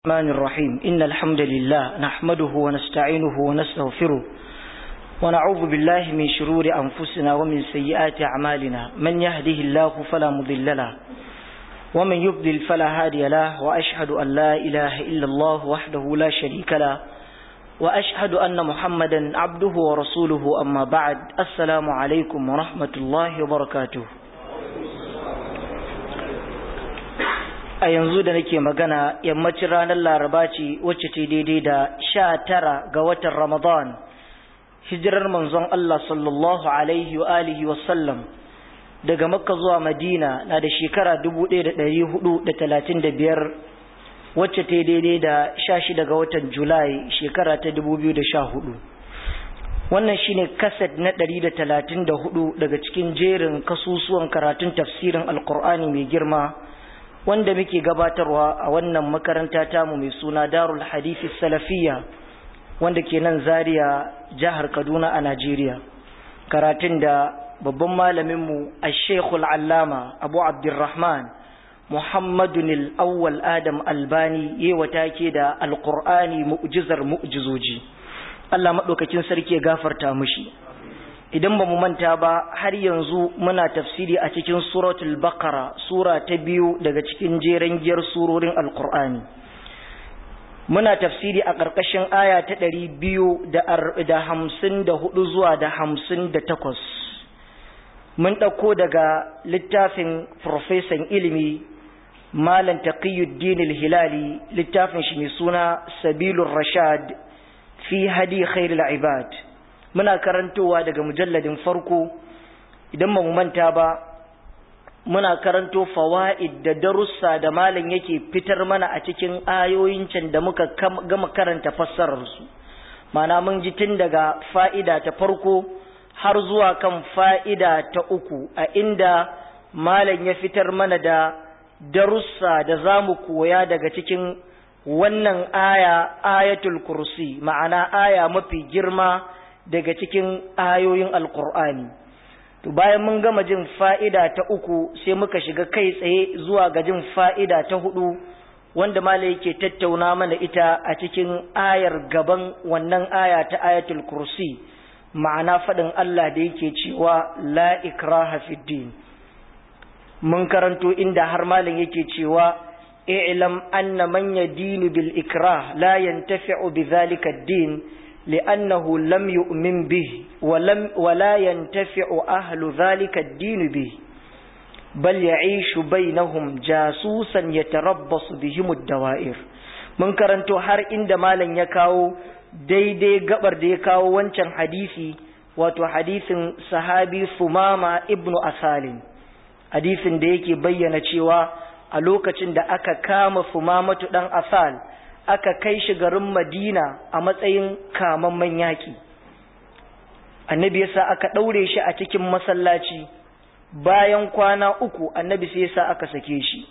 الرحمن الرحيم إن الحمد لله نحمده ونستعينه ونستغفره ونعوذ بالله من شرور أنفسنا ومن سيئات أعمالنا من يهده الله فلا مضل له ومن يضلل فلا هادي له وأشهد أن لا إله إلا الله وحده لا شريك له وأشهد أن محمدا عبده ورسوله أما بعد السلام عليكم ورحمة الله وبركاته a yanzu da nake magana yammacin ranar laraba ce wacce ta daidai da sha tara ga watan ramadan hijirar manzon Allah sallallahu alaihi wa alihi wasallam daga makka zuwa madina na da shekara biyar wacce ta daidai da sha shida ga watan julai shekara ta hudu. wannan shine kaset na hudu daga cikin jerin kasusuwan karatun tafsirin alkur'ani mai girma wanda muke gabatarwa a wannan makaranta tamu mai suna darul hadithi salafiya wanda ke nan zaria jihar kaduna a najeriya karatun da babban malaminmu a shekul allama abu abdurrahman muhammadun awwal adam albani yewa take da alkur'ani mu'jizar mu'jizoji allah maɗaukakin sarki ya gafarta mushi idan ba mu manta ba har yanzu muna tafsiri a cikin suratul baqara sura ta biyu daga cikin jeren giyar surorin alkur'ani muna tafsiri a ƙarƙashin aya ta ɗari biyu da hamsin da hudu zuwa da hamsin da takwas mun ɗauko daga littafin profesan ilimi malam taqiyuddin hilali littafin shi mai suna sabilur rashad fi hadi khairul ibad muna karantowa daga mujalladin farko idan ba mu manta ba muna karanto fawaid da darussa da malam yake fitar mana a cikin ayoyin can da muka gama karanta fassararsu mana mun ji tun daga fa'ida ta farko har zuwa kan fa'ida ta uku a inda malam ya fitar mana da darussa da za mu koya daga cikin wannan aya ayatul kursi ma'ana aya mafi girma daga cikin ayoyin alkur'ani to bayan mun gama jin fa'ida ta uku sai muka shiga kai tsaye zuwa ga jin fa'ida ta hudu wanda mala yake tattauna mana ita a cikin ayar gaban wannan aya ta ayatul kursi ma'ana faɗin Allah da yake cewa la ikraha fid din mun karanto inda har malam yake cewa i'lam anna man yadinu bil ikrah la yantafi'u bi dhalika ad-din لأنه لم يؤمن به ولم ولا ينتفع أهل ذلك الدين به بل يعيش بينهم جاسوسا يتربص بهم الدوائر mun karanto har inda malam ya kawo daidai gabar da ya kawo wancan hadisi wato hadisin sahabi Sumama ibnu Asalin hadisin da yake bayyana cewa a lokacin da aka kama Sumamatu dan Asal aka kai shi garin Madina a matsayin kamamman yaki annabi yasa aka ɗaure shi a cikin masallaci bayan kwana uku annabi sai yasa aka sake shi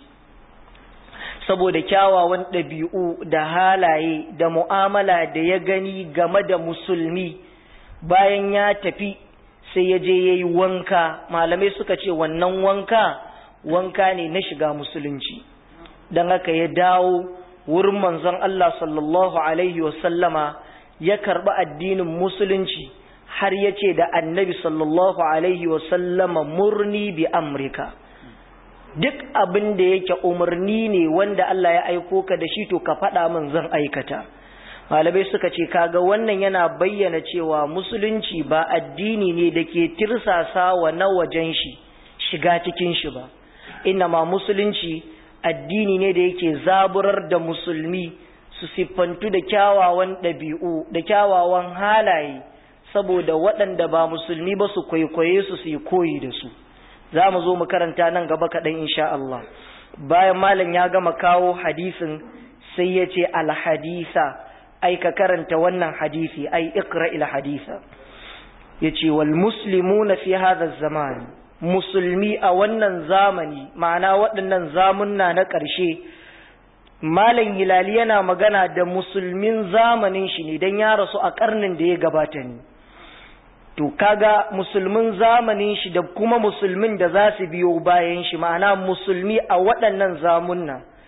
saboda kyawawan ɗabi'u da halaye da mu'amala da ya gani game da musulmi bayan ya tafi sai ya je ya yi wanka malamai suka ce wannan wanka wanka ne na shiga musulunci don haka ya dawo wurin manzon Allah sallallahu Alaihi wasallama ya karɓi addinin musulunci har ya ce da annabi sallallahu Alaihi wasallama murni bi Amurka. Duk abin da yake umarni ne wanda Allah ya aiko ka da shi to ka faɗa min zan aikata. Malamai suka ce kaga wannan yana bayyana cewa musulunci ba addini ne da ke tirsasa wa na wajen shi shiga cikin shi ba. Inna ma musulunci addini ne da yake zaburar da musulmi su siffantu da kyawawan ɗabi'u da kyawawan halaye saboda waɗanda ba musulmi ba su kwaikwaye su su yi koyi da su za mu zo mu karanta nan gaba kaɗan insha Allah bayan malam ya gama kawo hadisin sai ya ce alhadisa ai ka karanta wannan hadisi ai ikra ila hadisa ya ce wal muslimuna fi hadha zaman musulmi a wannan zamani ma'ana waɗannan zamunna na ƙarshe malam hilali yana magana da musulmin zamanin shi ne don ya rasu a ƙarnin da ya gabata ne to kaga musulmin zamanin shi da kuma musulmin da za su biyo bayan shi ma'ana musulmi a waɗannan zamunna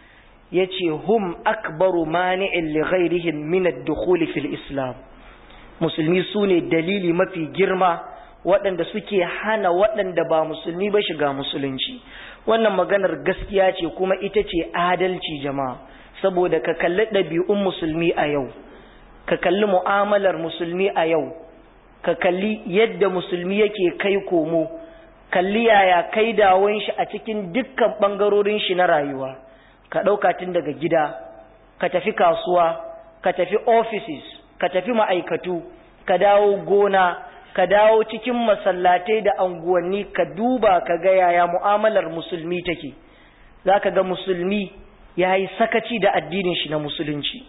yace hum akbaru mani'in li ghairihim min ad-dukhul fil islam musulmi sune dalili mafi girma waɗanda suke hana waɗanda ba musulmi ba shiga musulunci wannan maganar gaskiya ce kuma ita ce adalci jama'a saboda ka kalli ɗabi'un musulmi a yau ka kalli mu'amalar musulmi a yau ka kalli yadda musulmi yake kai komo kalli yaya kai dawon shi a cikin dukkan ɓangarorin shi na rayuwa ka ɗauka tun daga gida ka tafi kasuwa ka tafi offices ka tafi ma'aikatu ka dawo gona ka dawo cikin masallatai da anguwanni ka duba ka ga yaya mu'amalar musulmi take za ka ga musulmi ya yi sakaci da addinin shi na musulunci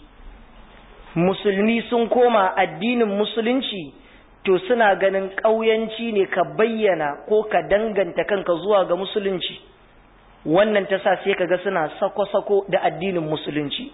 musulmi sun koma addinin musulunci to suna ganin ƙauyanci ne ka bayyana ko ka danganta kanka zuwa ga musulunci wannan ta sa sai ka ga suna sako-sako da addinin musulunci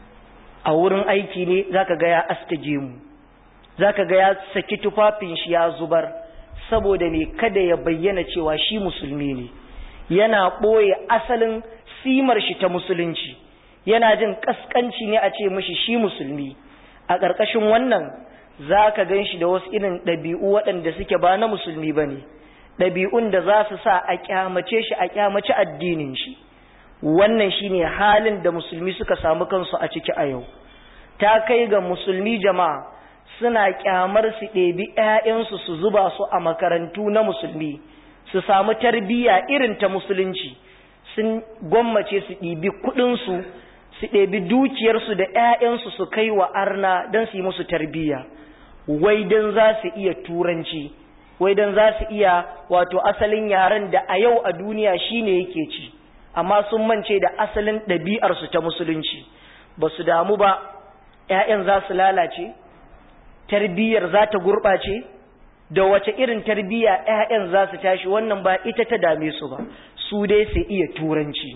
a wurin aiki ne za ka ga ya aske mu za ka ga ya saki tufafin shi ya zubar saboda ne kada ya bayyana cewa shi musulmi ne yana ɓoye asalin simar shi ta musulunci yana jin ƙasƙanci ne a ce mashi shi musulmi a ƙarƙashin wannan za ka gan shi da wasu irin ɗabi'u waɗanda suke ba na musulmi ba ne ɗabi'un da za su sa a ƙyamace shi a ƙyamace addinin shi wannan shi ne halin da musulmi suka samu kansu a ciki a yau ta kai ga musulmi jama'a suna ƙyamar su ɗebi ‘ya'yansu su zuba su a makarantu na musulmi su samu tarbiyya irin ta musulunci sun gwammace su ɗibi kuɗinsu su ɗebi dukiyarsu da ‘ya'yansu su kai wa arna don su yi musu tarbiyya wai don za su iya turanci wai don za su iya wato asalin yaren da a yau a duniya shine yake ci amma sun mance da asalin ɗabi'arsu ta musulunci ba su damu ba ‘ya'yan za su lalace tarbiyyar za ta gurɓace da wace irin tarbiyya ‘ya'yan za su tashi wannan ba ita ta dame su ba su dai su iya turanci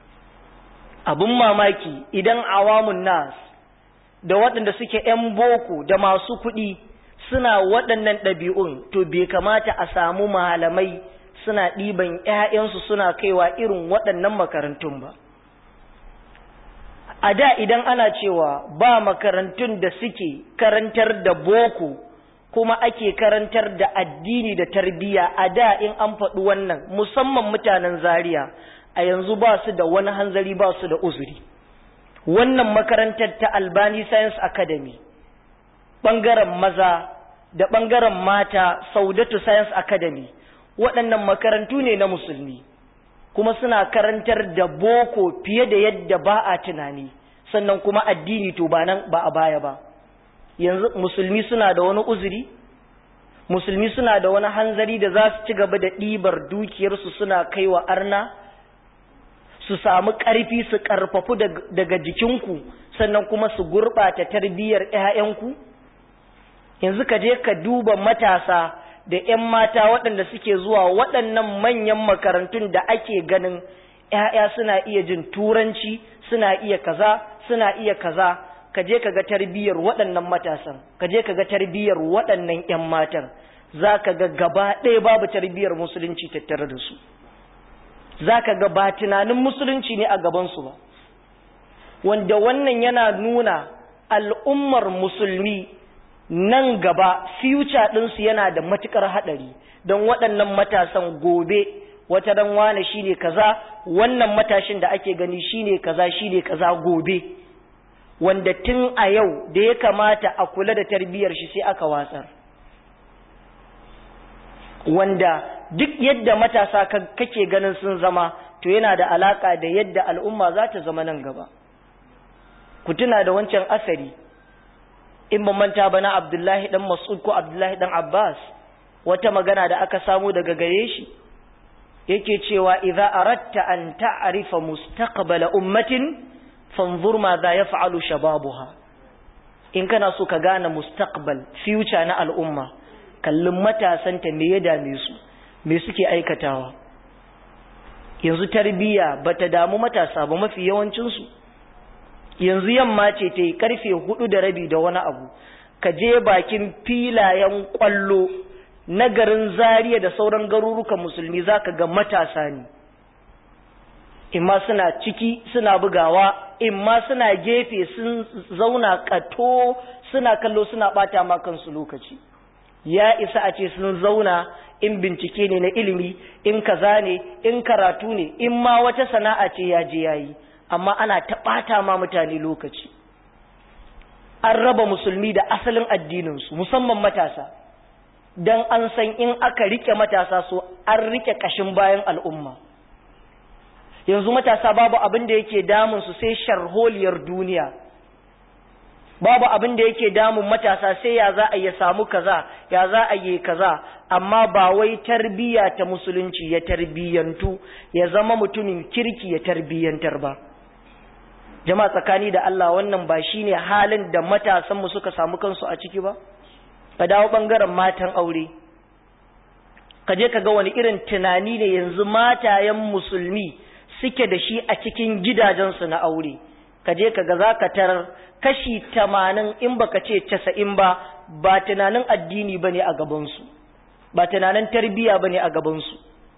abin mamaki idan awamun nas da waɗanda suke ‘yan boko da masu kuɗi suna waɗannan ɗabi'un to bai kamata a samu malamai suna ɗiban ‘ya'yansu suna kaiwa irin waɗannan makarantun ba a da idan ana cewa ba makarantun da suke karantar da boko kuma ake karantar da addini da tarbiyya a da in an faɗi wannan musamman mutanen zaria a yanzu ba su da wani hanzari ba su da uzuri wannan makarantar ta albani science academy ɓangaren maza da ɓangaren mata saudatu science academy waɗannan makarantu ne na musulmi kuma suna karantar da boko fiye da yadda ba a tunani sannan kuma addini to ba nan ba a baya ba yanzu musulmi suna da wani uzuri musulmi suna da wani hanzari da za su ci gaba da ɗibar dukiyarsu suna kaiwa arna su samu ƙarfi su ƙarfafu daga jikinku sannan kuma su gurɓata tarbiyyar 'ya'yanku yanzu ka je ka duba matasa da 'yan mata waɗanda suke zuwa waɗannan manyan makarantun da ake ganin 'ya'ya suna iya jin turanci suna iya kaza suna iya kaza ka je ka ga tarbiyyar waɗannan matasan ka je ka ga tarbiyyar waɗannan 'yan matan za ka ga gaba ɗaya babu tarbiyyar musulunci tattare da su za ka ga ba tunanin musulunci ne a gabansu ba wanda wannan yana nuna al'ummar musulmi nan gaba future ɗinsu yana da matuƙar haɗari don waɗannan matasan gobe wata ran wane shine kaza wannan matashin da ake gani shine kaza shine kaza gobe wanda tun a yau da ya kamata a kula da tarbiyyar shi sai aka watsar wanda duk yadda matasa kake ganin sun zama to yana da alaka da yadda al'umma za ta zama nan gaba ku tuna da wancan asari in ban manta ba na Abdullahi dan Mas'ud ko Abdullahi dan Abbas wata magana da aka samu daga gare shi yake cewa idza aratta an ta'rifa mustaqbala ummatin fanzur ma za yaf'alu shababuha in kana so ka gane mustaqbal future na al'umma kallin matasanta me ya dame su me suke aikatawa yanzu tarbiyya bata damu matasa ba mafi yawancin su yanzu yamma ce ta yi karfe hudu da rabi da wani abu ka je bakin filayen kwallo na garin zariya da sauran garurukan musulmi za ka ga matasa ne imma suna ciki suna bugawa imma suna gefe sun zauna kato suna kallo suna bata ma kansu lokaci ya isa a ce sun zauna in bincike ne na ilimi in kaza ne in karatu ne in ma wata sana'a ce ya je yayi amma ana ta bata ma mutane lokaci an raba musulmi da asalin addininsu musamman matasa don an san in aka rike matasa so an rike kashin bayan al'umma yanzu matasa babu abin da yake damunsu sai sharholiyar duniya babu abin da yake damun matasa sai ya za a yi samu kaza ya za a yi kaza amma ba wai tarbiyya ta musulunci ya tarbiyyantu ya zama mutumin kirki ya tarbiyyantar ba jama'a tsakani da Allah wannan ba shine halin da matasanmu suka samu kansu a ciki ba ka dawo bangaren matan aure ka je ka ga wani irin tunani ne yanzu matayen musulmi suke da shi a cikin gidajensu na aure ka je ka ga za ka tarar kashi tamanin in baka ce casa'in ba ba tunanin addini ba ne a gabansu ba tunanin tarbiyya ba ne a gabansu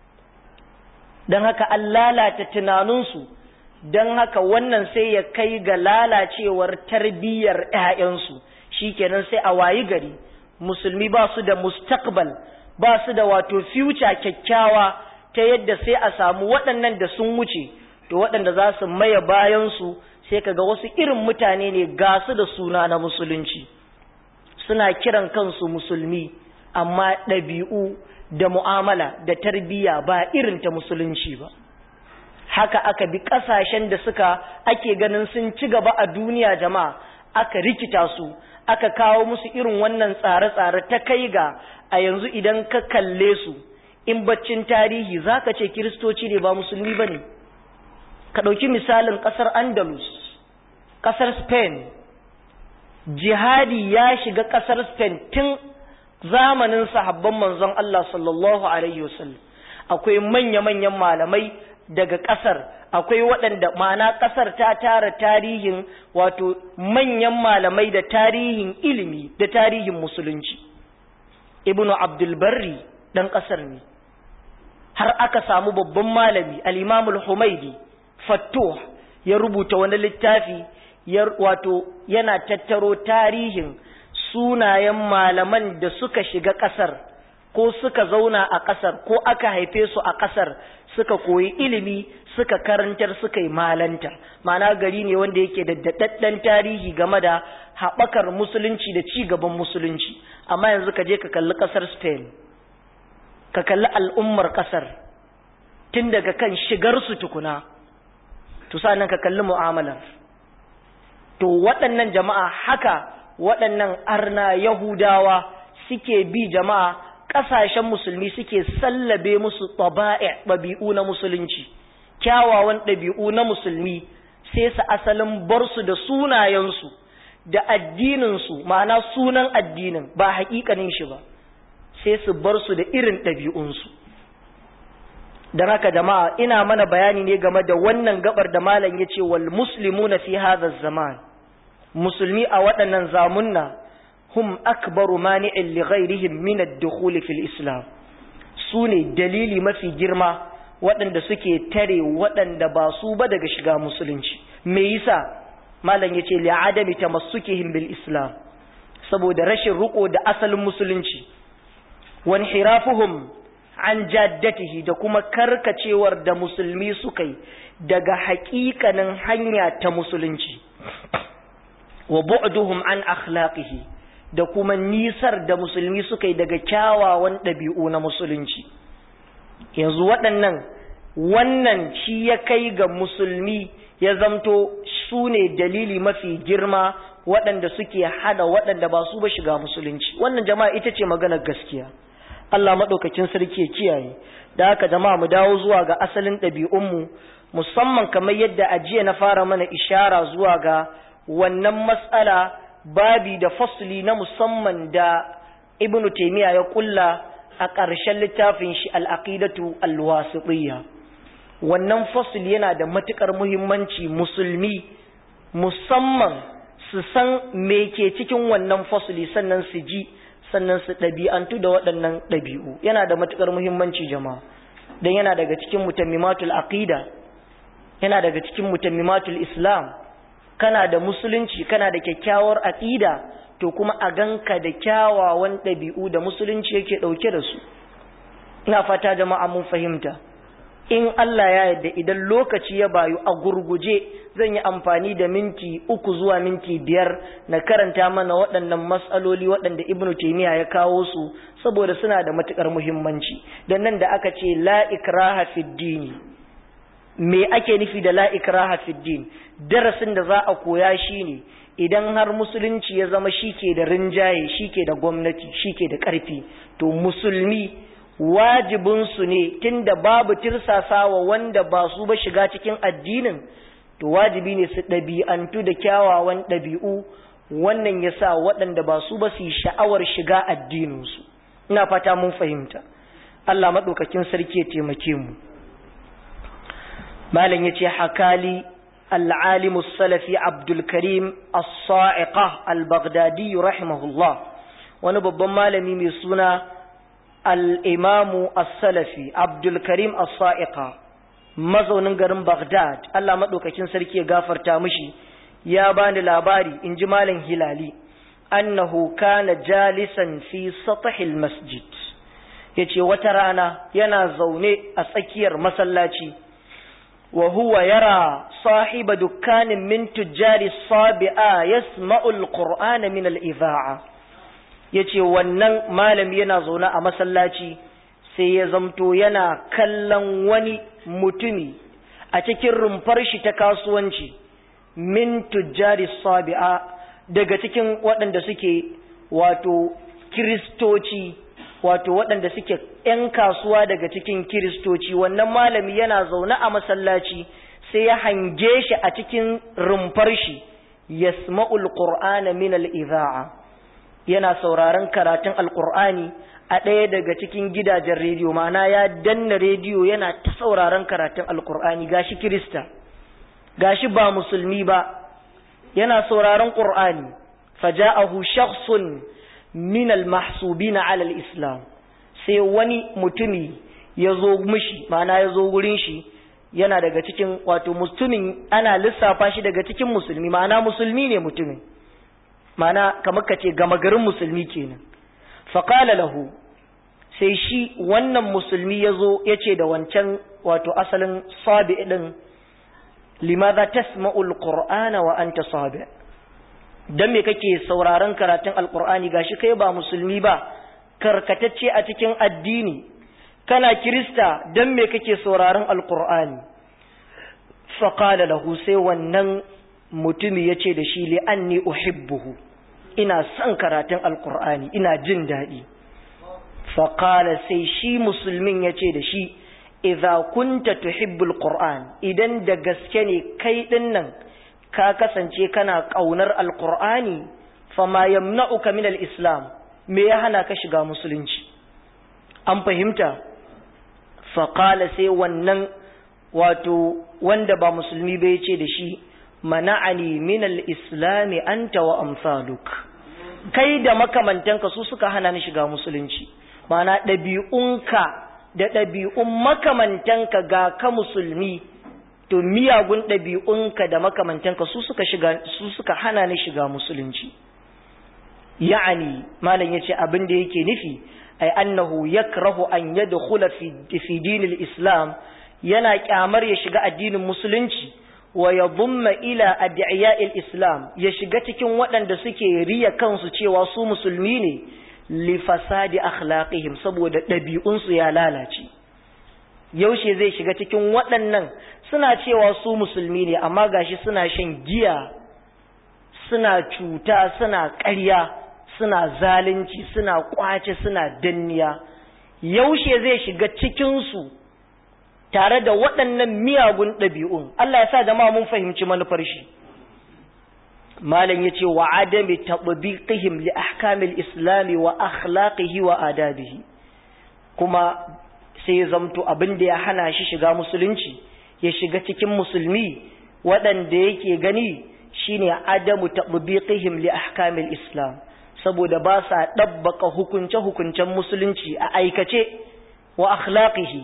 don haka an lalata tunaninsu don haka wannan sai ya kai ga lalacewar tarbiyyar 'ya'yansu shikenan sai a wayi gari musulmi ba su da mustaqbal ba su da wato future kyakkyawa ta yadda sai a samu waɗannan da sun wuce to waɗanda za su maye bayansu sai kaga wasu irin mutane ne ga su da suna na musulunci suna kiran kansu musulmi amma ɗabi'u da mu'amala da tarbiyya ba irin ta musulunci ba haka aka bi ƙasashen da suka ake ganin sun ci gaba a duniya jama'a aka rikita su aka kawo musu irin wannan tsare-tsare ta kai ga a yanzu idan ka kalle su in baccin tarihi za ka ce kiristoci ne ba musulmi ba ne ka ɗauki misalin ƙasar andalus ƙasar spain jihadi ya shiga ƙasar spain tun zamanin sahabban manzon Allah sallallahu alaihi wasallam akwai manya-manyan malamai daga ƙasar akwai waɗanda ma'ana ƙasar ta tara tarihin wato manyan malamai da tarihin ilimi da tarihin musulunci ibnu abdulbarri ɗan ƙasar ne har aka samu babban malami al-imamul humaidi fattuh ya rubuta wani littafi wato yana tattaro tarihin sunayen malaman da suka shiga ƙasar ko suka zauna a ƙasar ko aka haife su a ƙasar suka koyi ilimi suka karantar suka yi malanta ma'ana gari ne wanda yake da daɗaɗɗen tarihi game da haɓakar musulunci da ci gaban musulunci amma yanzu ka je ka kalli ƙasar spain ka kalli al'ummar ƙasar tun daga kan shigarsu tukuna to nan ka kalli mu'amalar to waɗannan jama'a haka waɗannan arna yahudawa suke bi jama'a ƙasashen musulmi suke sallabe musu ɗabi'u na musulunci kyawawan ɗabi'u na musulmi sai su asalin bar su da sunayensu da addininsu ma'ana sunan addinin ba haƙiƙanin shi ba sai su bar su da irin ɗabi'unsu don haka jama'a ina mana bayani ne game da wannan gabar da malam ya ce wal muslimu na fi hadha zaman musulmi a waɗannan zamunna hum akbaru mani'in li ghairihim min ad-dukhul fil islam su ne dalili mafi girma waɗanda suke tare waɗanda ba su ba daga shiga musulunci me yasa malam yace li adami tamassukihim bil islam saboda rashin riko da asalin musulunci wan hirafuhum an jaddatihi da kuma karkacewar da musulmi suka yi daga haƙiƙanin hanya ta musulunci wa bu'duhum an akhlaqihi da kuma nisar da musulmi suka yi daga kyawawan ɗabi'u na musulunci yanzu waɗannan wannan shi ya kai ga musulmi ya zamto su ne dalili mafi girma waɗanda suke hada waɗanda ba su ba shiga musulunci wannan jama'a ita ce maganar gaskiya Allah maɗaukacin sarki ya kiyaye da haka jama'a mu dawo zuwa ga asalin ɗabi'unmu musamman kamar yadda ajiya na fara mana ishara zuwa ga wannan matsala babi da fasli na musamman da ibnu taymiya ya kulla a ƙarshen littafin shi al-aqidatu al-wasitiyya wannan fasli yana da matukar muhimmanci musulmi musamman su san me ke cikin wannan fasli sannan su ji sannan su ɗabi'antu da waɗannan ɗabi'u yana da matukar muhimmanci jama'a don yana daga cikin mutammimatul aqida yana daga cikin mutammimatul islam kana da musulunci kana da kyakkyawar aqida to kuma a ganka da kyawawan ɗabi'u da musulunci yake ɗauke da su ina fata jama'a mun fahimta in Allah ya yarda idan lokaci ya bayu a gurguje zan yi amfani da minti uku zuwa minti biyar na karanta mana waɗannan matsaloli waɗanda ibn taymiya ya kawo su saboda suna da matukar muhimmanci dan nan da aka ce la ikraha fid dini me ake nufi da la ikraha fid din darasin da za a koya shine idan har musulunci ya zama shike da rinjaye shike da gwamnati shike da ƙarfi to musulmi wajibinsu ne tunda babu tirsasawa wanda ba su ba shiga cikin addinin to wajibi ne su ɗabi'antu da kyawawan ɗabi'u wannan ya sa waɗanda ba su ba su yi sha'awar shiga addininsu ina fata mun fahimta Allah maɗaukakin sarki ya taimake mu malam ya ce hakali العالم السلفي عبد الكريم الصاعقة البغدادي رحمه الله ونبب مالمي من سنة الإمام السلفي عبد الكريم الصاعقة mazaunin garin Baghdad Allah madaukakin sarki ya gafarta mishi ya bani labari in ji malam Hilali annahu kana jalisan fi satahil masjid yace wata rana yana zaune a tsakiyar masallaci wa huwa yara sahiba dukkanin min tujjari sabi'a yasma'u alqur'ana min al-idha'a yace wannan malami yana zaune a masallaci sai ya zamto yana kallon wani mutumi a cikin rumfar shi ta kasuwanci min tujjari sabi'a daga cikin waɗanda suke wato kiristoci wato waɗanda suke ‘yan kasuwa daga cikin kiristoci wannan malami yana zaune a masallaci sai ya hange shi a cikin rumfar shi yasma'ul qur'ana min al-idha'a yana sauraron karatun alqur'ani a ɗaya daga cikin gidajen rediyo ma'ana ya danna rediyo yana ta sauraron karatun alqur'ani gashi kirista gashi ba musulmi ba yana sauraron qur'ani faja'ahu shakhsun min al-mahsubina 'ala al-islam sai wani mutumi ya zo mishi ma'ana ya zo wurin shi yana daga cikin wato mutumin ana lissafa shi daga cikin musulmi ma'ana musulmi ne mutumin ma'ana kamar ka ce gama garin musulmi kenan faƙala lahu sai shi wannan musulmi ya zo ya ce da wancan wato asalin sabi ɗin limaza tasma'ul qur'ana wa anta sabi dan me kake sauraron karatun alqur'ani gashi kai ba musulmi ba karkatacce a cikin addini kana kirista dan me kake sauraron alqur'ani fa qala lahu sai wannan mutumi yace da shi li anni uhibbuhu ina son karatun alqur'ani ina jin dadi fa qala sai shi musulmin yace da shi idza kunta tuhibbul qur'an idan da gaske ne kai dinnan ka kasance kana kaunar alqur'ani fama yamna'uka min al-islam me ya hana ka shiga musulunci an fahimta faƙala sai wannan wato wanda ba musulmi bai ce da shi mana'ani min al-islami anta wa amsaluk kai da makamantanka su suka hana ni shiga musulunci mana ɗabi'unka da ɗabi'un makamantanka ga ka musulmi to miyagun ɗabi'unka da makamantanka su suka shiga su suka hana ni shiga musulunci ya'ani malam yace abin da yake nufi ay annahu yakrahu an yadkhula fi fi dinil islam yana kyamar ya shiga addinin musulunci wa yadhumma ila ad'iya'il islam ya shiga cikin waɗanda suke riya kansu cewa su musulmi ne li fasadi akhlaqihim saboda ɗabi'unsu ya lalace yaushe zai shiga cikin waɗannan suna cewa su musulmi ne amma gashi suna shan giya suna cuta suna ƙarya suna zalunci suna kwace suna danniya yaushe zai shiga cikinsu tare da waɗannan miyagun ɗabi'un Allah ya sa jama'a mun fahimci manufar shi malam ya ce wa adami taɓabiƙihim li ahkamil islami wa akhlaqihi wa adabihi kuma sai ya zamto abin da ya hana shi shiga musulunci ya shiga cikin musulmi waɗanda yake gani shine adamu taɓabiƙihim li ahkamil islam saboda ba sa ɗabbaka hukunce-hukuncen musulunci a aikace wa akhlaqihi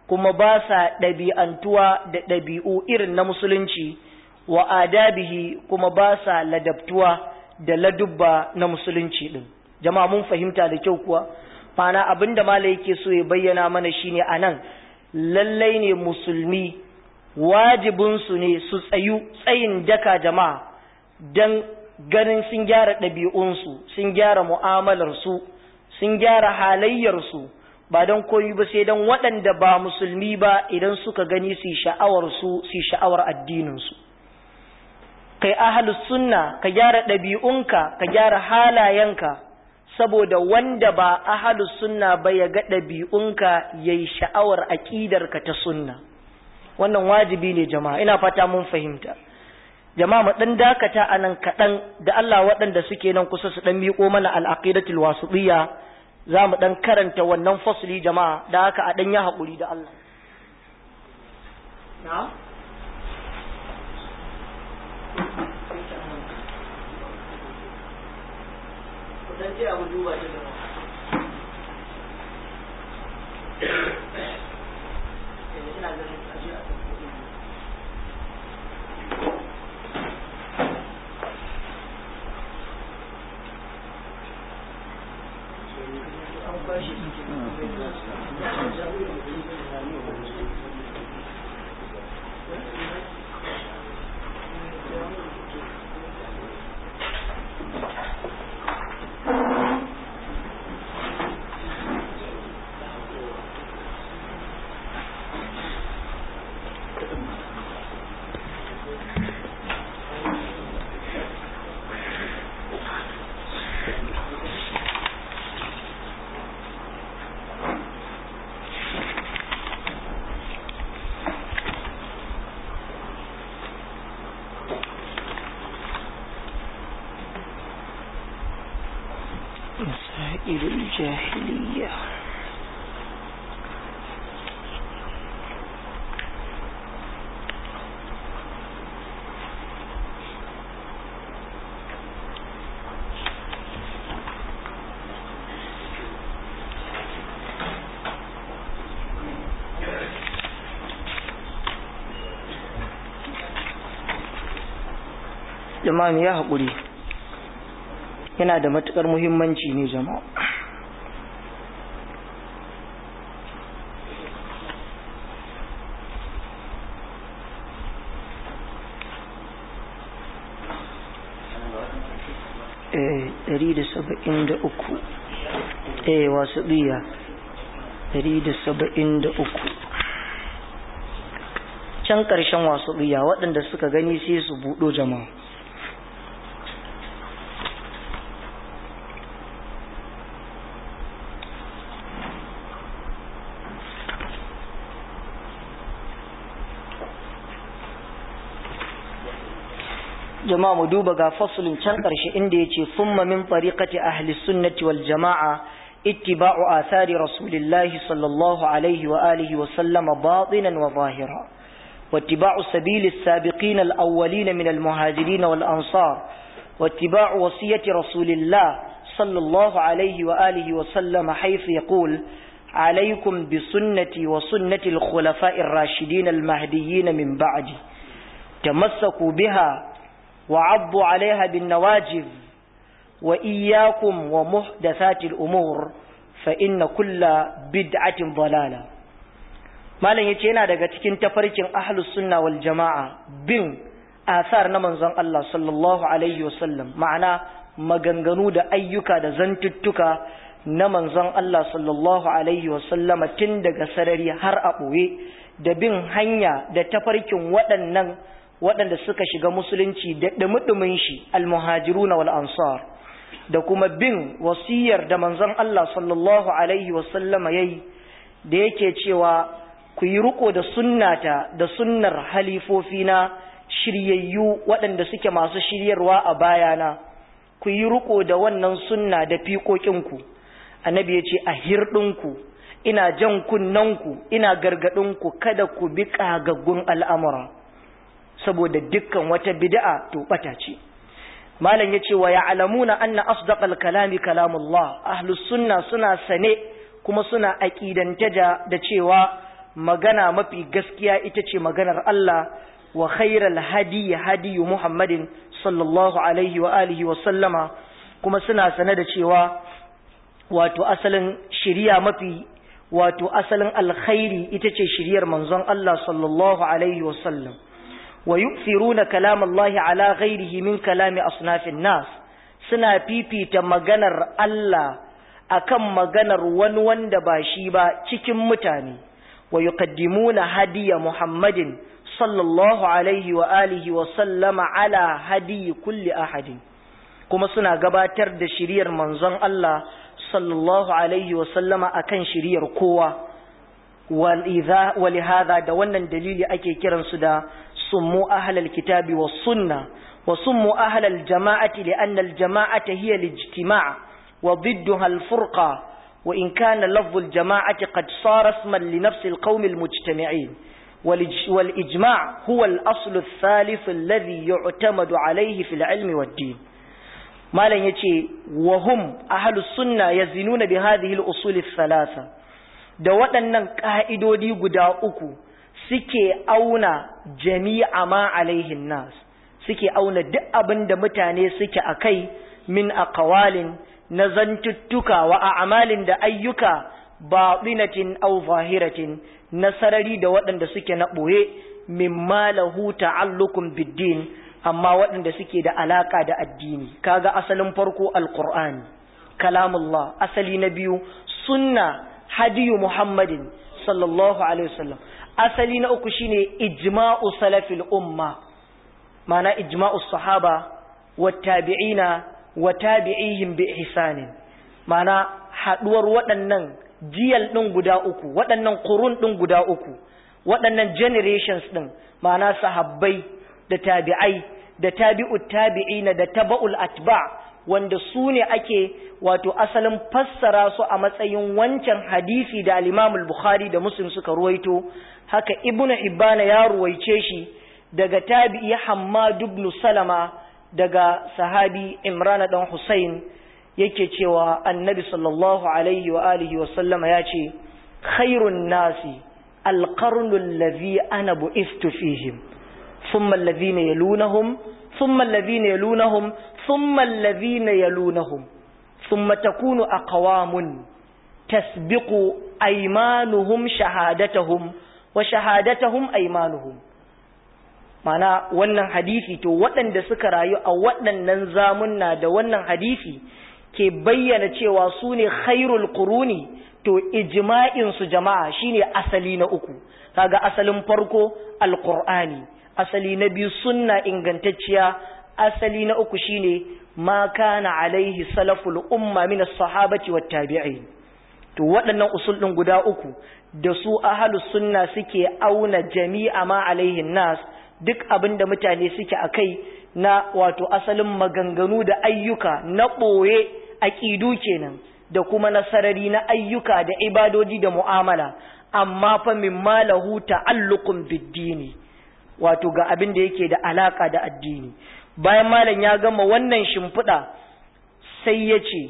kuma ba sa ɗabi'antuwa da ɗabi'u irin na musulunci wa adabihi kuma ba sa ladabtuwa da ladubba na musulunci ɗin jama'a mun fahimta da kyau kuwa mana abin da malai yake so ya bayyana mana shine a nan lallai ne musulmi wajibinsu ne su tsayu tsayin daka jama'a don ganin sun gyara ɗabi'unsu sun gyara mu'amalarsu sun gyara halayyarsu ba don koyi ba sai don waɗanda ba musulmi ba idan suka gani su sha'awarsu su sha'awar addininsu kai ahalus sunna ka gyara ɗabi'unka ka gyara halayenka saboda wanda ba ahalus sunna ba ya ga ɗabi'unka ya yi sha'awar aƙidarka ta sunna wannan wajibi ne jama'a ina fata mun fahimta jama'a mu ɗan dakata a nan kaɗan da Allah waɗanda suke nan kusa su ɗan miƙo mana al'aqidatul wasiɗiyya za mu ɗan karanta wannan fasli jama'a da haka a ɗan yi haƙuri da Allah dan ce abu duba shi da ina ganin aje a مسائل الجاهلية jama'a ya haƙuri yana da matuƙar muhimmanci ne jama'a ɗari da saba'in da uku eh wasu ɗiya ɗari da saba'in da uku can ƙarshen wasu ɗiya waɗanda suka gani sai su buɗo jama'a jama'a mu duba ga fasulin can ƙarshe inda ya ce summa min tariqati ahli sunnati wal jama'a ittiba'u athari rasulillahi sallallahu alaihi wa alihi wa sallama batinan wa zahira واتباع سبيل السابقين الأولين من المهاجرين والأنصار واتباع وصية رسول الله صلى الله عليه وآله وسلم حيث يقول عليكم بسنتي وسنة الخلفاء الراشدين المهديين من بعدي تمسكوا بها وعضوا عليها بالنواجذ وإياكم ومحدثات الأمور فإن كل بدعة ضلالة malam yace yana daga cikin tafarkin ahlus sunna wal jama'a bin asar na manzon Allah sallallahu alaihi wasallam ma'ana maganganu da ayyuka da zantuttuka na manzon Allah sallallahu alaihi wasallama tun daga sarari har a ɓoye da bin hanya da tafarkin waɗannan waɗanda suka shiga musulunci da ɗumi shi almuhajiruna wal ansar da kuma bin wasiyar da manzon Allah sallallahu alaihi wasallama yayi da yake cewa ku yi riko da sunnata da sunnar halifofina shiryayyu waɗanda suke masu shiryarwa a bayana ku yi riko da wannan sunna da fiƙoƙinku annabi ya ce a hirɗinku ina jan kunnanku ina gargaɗinku kada ku bi ƙagaggun al'amura saboda dukkan wata bid'a to ɓata ce malam ya ce wa ya'lamuna anna asdaqal kalami kalamullah ahlus sunna suna sane kuma suna aƙidanta da cewa magana mafi gaskiya ita ce maganar Allah wa khairal hadi hadi Muhammadin sallallahu alaihi wa alihi wa sallama kuma suna sane da cewa wato asalin shiriya mafi wato asalin alkhairi ita ce shiriyar manzon Allah sallallahu alaihi wa sallam wa yu'thiruna kalam Allah ala ghairihi min kalami asnafin nas suna fifita maganar Allah akan maganar wani wanda ba shi ba cikin mutane wa yuqaddimuna hadiya Muhammadin sallallahu alaihi wa alihi wa sallama ala hadiyi kulli ahadin kuma suna gabatar da shiriyar manzon Allah sallallahu alaihi wa sallama akan shiriyar kowa ولهذا da wannan dalili ake kiransu da summu ahlal kitabi was sunna wa summu ahlal jama'ati li'anna al jama'ata hiya al ijtima' wa ضدها الفرقة وإن كان لفظ الجماعة قد صار اسما لنفس القوم المجتمعين والإجماع هو الأصل الثالث الذي يعتمد عليه في العلم والدين ما لن يتي وهم أهل السنة يزنون بهذه الأصول الثلاثة da waɗannan ƙa'idodi guda uku suke auna jami'a ma alaihin nas suke auna duk abin da mutane suke a kai min aqwalin na zantuttuka wa a'malin da ayyuka batinatin aw zahiratin na sarari da waɗanda suke na ɓoye mimma lahu ta'alluqun biddin amma waɗanda suke da alaka da addini kaga asalin farko alqur'ani kalamullah asali na biyu sunna hadiyu muhammadin sallallahu alaihi wasallam asali na uku shine ijma'u salafil umma ma'ana ijma'u sahaba wat tabi'ina wa tabi'ihim bi ihsanin ma'ana haduwar waɗannan jiyal ɗin guda uku waɗannan qurun ɗin guda uku waɗannan generations ɗin ma'ana sahabbai da tabi'ai da tabi'ut tabi'ina da taba'ul atba' wanda su ne ake wato asalin fassara su a matsayin wancan hadisi da al-Imam al-Bukhari da Muslim suka ruwaito haka Ibn Hibban ya ruwaice shi daga tabi'i Hammad ibn Salama daga sahabi Imran dan Hussein yake cewa Annabi sallallahu alaihi wa alihi wa sallama ya ce khairun nasi al-qarnu alladhi ana bu'istu fihim thumma alladhina yalunahum thumma alladhina yalunahum ثم الذين يلونهم ثم تكون أقوام تسبق أيمانهم شهادتهم وشهادتهم أيمانهم mana wannan hadisi to waɗanda suka rayu a waɗannan zamunna da wannan hadisi ke bayyana cewa su ne khairul quruni to ijma'in su jama'a shine asali na uku kaga asalin farko alqur'ani asali na biyu sunna ingantacciya asali na uku shine ma kana alaihi salaful umma min as-sahabati wat tabi'in to waɗannan usul din guda uku da su ahlus sunna suke auna jami'a ma alaihi nas duk abinda mutane suke akai na wato asalin maganganu da ayyuka na ɓoye aƙidu kenan da kuma nasarari na ayyuka da ibadodi da mu'amala amma fa mimma lahu ta'alluqun bid-dini wato ga abin da yake da alaka da addini bayan malam ya gama wannan shimfiɗa sai ya ce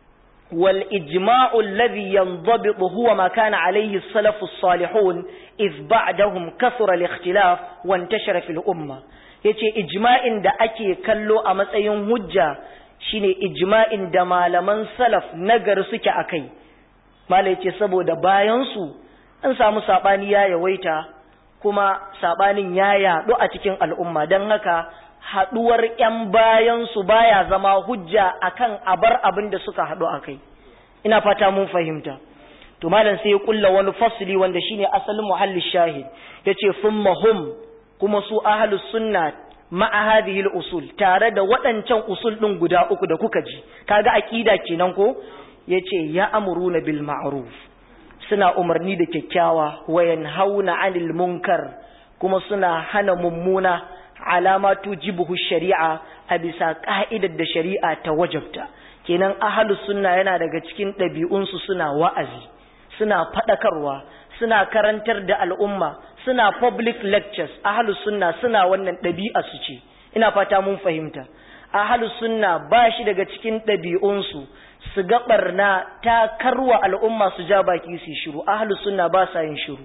wal ijma'u alladhi yanzabitu huwa ma kana alayhi as-salafu as-salihun iz ba'dahum kathura al-ikhtilaf wa intashara fil umma yace ijma'in da ake kallo a matsayin hujja shine ijma'in da malaman salaf nagar suke akai malai yace saboda bayan su an samu sabani ya yawaita kuma sabanin ya yaɗu a cikin al'umma don haka haɗuwar ‘yan bayansu baya zama hujja akan abar abin da suka haɗu a kai ina fata mun fahimta to malam sai ya kulla wani fasli wanda shine asalin muhalli shahid yace thumma hum kuma su ahlus sunna ma'a hadhihi usul tare da waɗancan usul ɗin guda uku da kuka ji kaga aqida kenan ko yace ya amuruna bil ma'ruf suna umarni da kyakkyawa wa yanhauna 'anil munkar kuma suna hana mummuna alama tujibuhu shari'a a bisa ka'idar da shari'a ta wajabta kenan ahlus sunna yana daga cikin ɗabi'unsu suna wa'azi suna faɗakarwa suna karantar da al'umma suna public lectures ahlus sunna suna wannan ɗabi'a su ce ina fata mun fahimta ahlus sunna ba shi daga cikin ɗabi'unsu su ga barna ta karwa al'umma su ja baki su shiru ahlus sunna ba sa yin shiru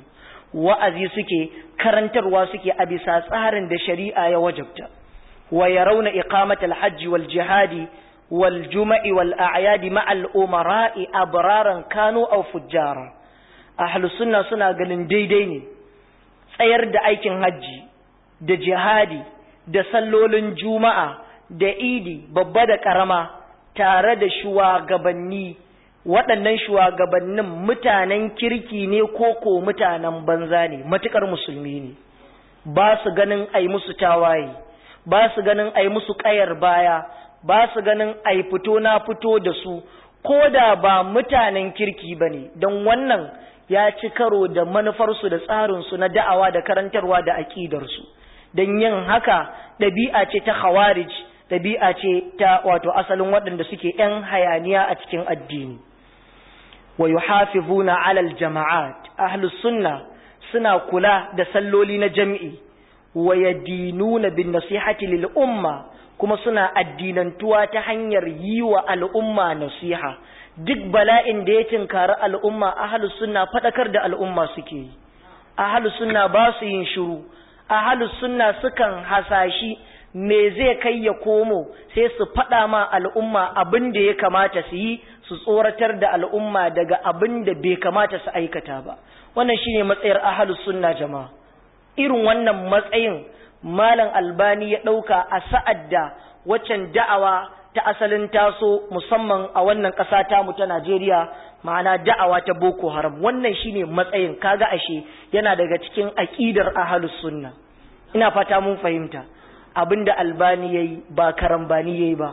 wa'azi suke karantarwa suke a bisa tsarin da shari'a ya wajabta wa yarawna iqamatal hajji wal jihadi wal juma'i wal a'yadi ma'al umara'i abraran kanu aw fujjara ahlus sunna suna ganin daidai ne tsayar da aikin hajji da jihadi da sallolin juma'a da idi babba da karama tare da shugabanni waɗannan shugabannin mutanen kirki ne ko ko mutanen banza ne matukar musulmi ne ba su ganin ai musu tawaye ba su ganin ai musu ƙayar baya ba su ganin ai fito na fito da su ko da ba mutanen kirki ba ne don wannan ya ci karo da manufarsu da tsarinsu na da'awa da karantarwa da aƙidarsu don yin haka ɗabi'a ce ta khawarij ɗabi'a ce ta wato asalin waɗanda suke ‘yan hayaniya a cikin addini wa yuhafizuna alal jama'at ahlus sunna suna kula da salloli na jam'i wa yadinuna bin nasihati lil umma kuma suna addinantuwa ta hanyar yi wa al'umma nasiha duk bala'in da ya tinkari al'umma ahlus sunna fadakar da al'umma suke yi ahlus sunna ba su yin shiru ahlus sunna sukan hasashi me zai kai ya komo sai su faɗa ma al'umma abin da ya kamata su yi su tsoratar da al'umma daga abin da bai kamata su aikata ba wannan shine matsayar ahlus sunna jama'a irin wannan matsayin malam albani ya ɗauka a sa'ad da waccan da'awa ta asalin taso musamman a wannan ƙasa tamu ta Najeriya ma'ana da'awa ta Boko Haram wannan shine matsayin kaga ashe yana daga cikin aƙidar ahlus sunna ina fata mun fahimta abinda albani yayi ba karambani yayi ba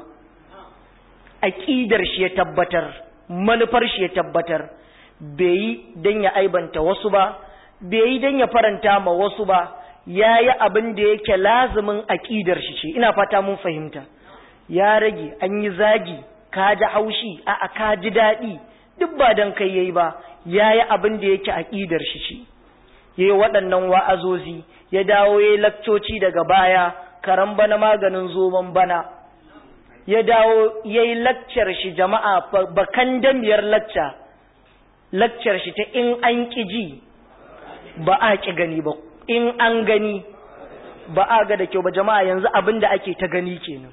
aqidar shi ya tabbatar manufar shi ya tabbatar bai yi dan ya aibanta wasu ba bai yi dan ya faranta ma wasu ba yayi abin da yake lazimin aqidar shi ce ina fata mun fahimta ya rage an yi zagi ka ji haushi a ka ji daɗi duk ba dan kai yayi ba yayi abin da yake aqidar shi ce yayi waɗannan wa'azozi ya dawo yayi lakcoci daga baya karan bana maganin zoman bana ya dawo ya yi lakcar shi jama'a bakan damiyar lacca lakcar shi ta in an ƙi ji ba a ƙi gani ba in an gani ba a ga da kyau ba jama'a yanzu abin da ake ta gani kenan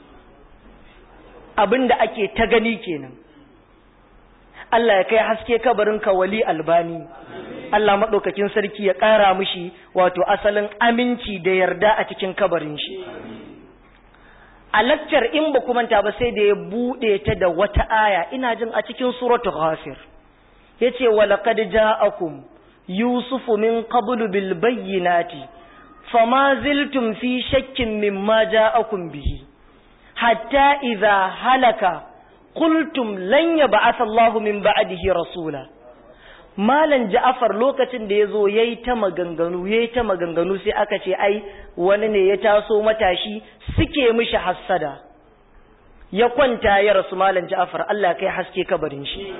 abin da ake ta gani kenan Allah ya kai haske kabarin ka wali albani Allah maɗaukakin sarki ya ƙara mishi wato asalin aminci da yarda a cikin kabarin shi. A lakcar in ba manta ba sai da ya buɗe ta da wata aya ina jin a cikin suratul ghafir. Ya ce wa laqad ja'akum Yusufu min qablu bil bayyinati fama ziltum fi shakkin mimma ja'akum bihi hatta idza halaka qultum lan yab'ath Allahu min ba'dihi rasula Malam Ja'afar lokacin da ya zo ya yi ta maganganu, ya yi ta maganganu sai aka ce, ai, wani ne ya taso matashi suke mishi hassada. Ya kwanta ya rasu Malam Ja'afar, Allah kai haske kabarin shi.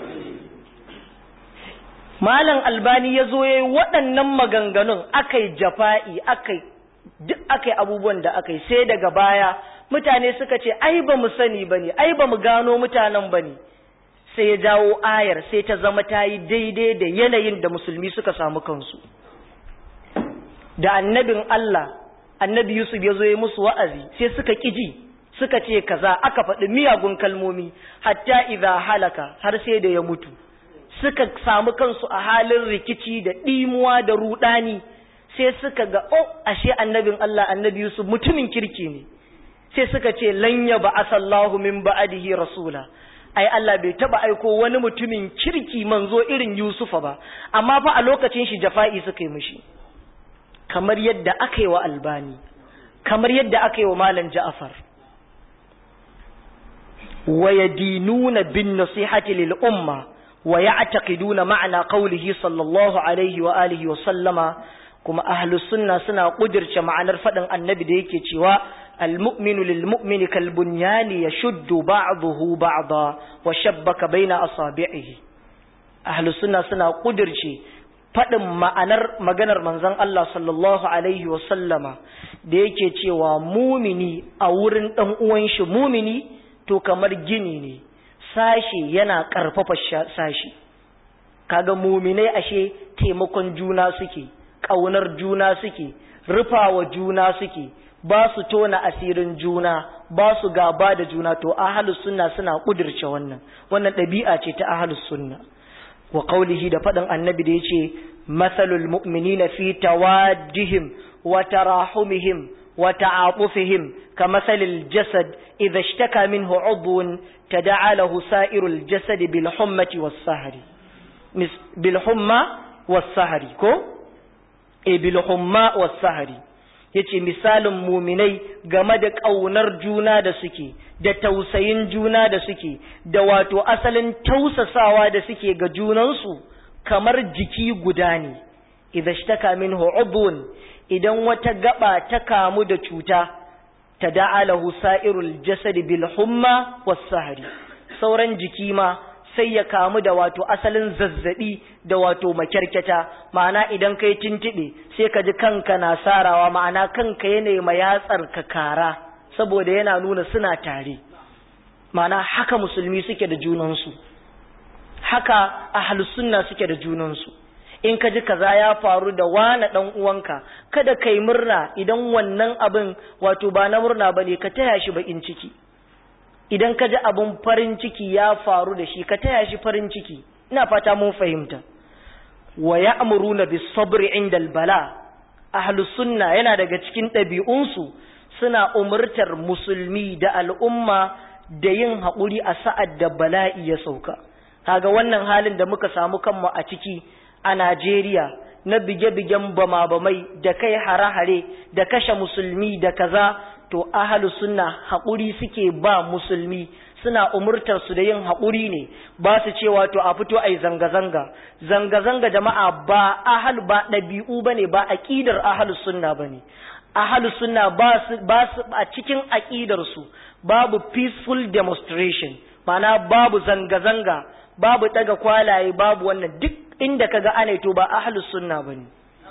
Malam Albani ya zo ya yi waɗannan maganganun aka yi jafa'i, duk aka yi abubuwan da aka yi, sai daga baya mutane suka ce, ai, ba mu sani ba ne, ai, ba mu gano mutanen ba ne. sai ya jawo ayar sai ta zama ta yi daidai da yanayin da musulmi suka samu kansu da annabin Allah annabi Yusuf ya zo ya musu wa'azi sai suka ƙiji suka ce kaza aka faɗi miyagun kalmomi hatta idza halaka har sai da ya mutu suka samu kansu a halin rikici da ɗimuwa da ruɗani sai suka ga oh ashe annabin Allah annabi Yusuf mutumin kirki ne sai suka ce lanya ba asallahu min ba'adihi rasula ai Allah bai taba aiko wani mutumin kirki manzo irin Yusufa ba amma fa a lokacin shi jafa'i suka yi mishi kamar yadda aka yi wa Albani kamar yadda aka yi wa Malam Ja'far wa yadinuna bin nasihati lil umma wa ya'taqiduna ma'na qawlihi sallallahu alaihi wa alihi wa sallama kuma ahlus sunna suna kudirce ma'anar fadin annabi da yake cewa المؤمن للمؤمن كالبنيان يشد بعضه بعضا وشبك بين أصابعه أهل السنة سنة قدرشي faɗin ma'anar maganar manzon Allah sallallahu Alaihi wasallama da yake cewa mumini a wurin ɗan uwan shi mumini to kamar gini ne sashi yana ƙarfafa sashi kaga muminai ashe taimakon juna suke ƙaunar juna suke rufawa juna suke ba su tona asirin juna ba su gaba da juna to ahlus sunna suna kudirce wannan wannan ɗabi'a ce ta ahlus sunna wa qawlihi da faɗin annabi da yace mathalul mu'minina fi tawaddihim wa tarahumihim wa ta'atufihim kamathalil jasad idha ishtaka minhu 'udwun tada'a lahu sa'irul jasad bil hummati was sahri bil humma was sahri ko e bil humma was sahri yace misalin muminai game da ƙaunar juna da suke da tausayin juna da suke da wato asalin tausasawa da suke ga junansu kamar jiki guda ne idza ishtaka minhu udhun idan wata gaba ta kamu da cuta tada'alahu sa'irul jasad bil humma was sahri sauran jiki ma sai ya kamu da wato asalin zazzabi da wato makyarkyata ma'ana idan kai tintibe sai ka ji kanka na sarawa ma'ana kanka yana ma yatsar ka kara saboda yana nuna suna tare ma'ana haka musulmi suke da junansu haka ahlus sunna suke da junansu in ka ji kaza ya faru da wani dan uwanka kada kai murna idan wannan abin wato ba na murna bane ka taya shi bakin ciki idan ka ji abin farin ciki ya faru da shi ka taya shi farin ciki ina fata mun fahimta wa ya'muruna bis sabri inda bala ahlus sunna yana daga cikin ɗabi'unsu suna umurtar musulmi da al'umma da yin haƙuri a sa'ad da bala'i ya sauka kaga wannan halin da muka samu kanmu a ciki a Najeriya na bige-bigen bama-bamai da kai hare-hare da kashe musulmi da kaza to ahalu sunna haƙuri suke ba musulmi suna umurtar su da yin haƙuri ne ba su cewa to a fito ai zanga-zanga zanga-zanga jama'a ba ahal ba ɗabi'u bane ba aqidar ahalu sunna bane ahalu sunna ba su ba su a cikin aqidar su babu peaceful demonstration ma'ana babu zanga-zanga babu ɗaga kwalaye babu wannan duk inda kaga ana to ba ahlus sunna bane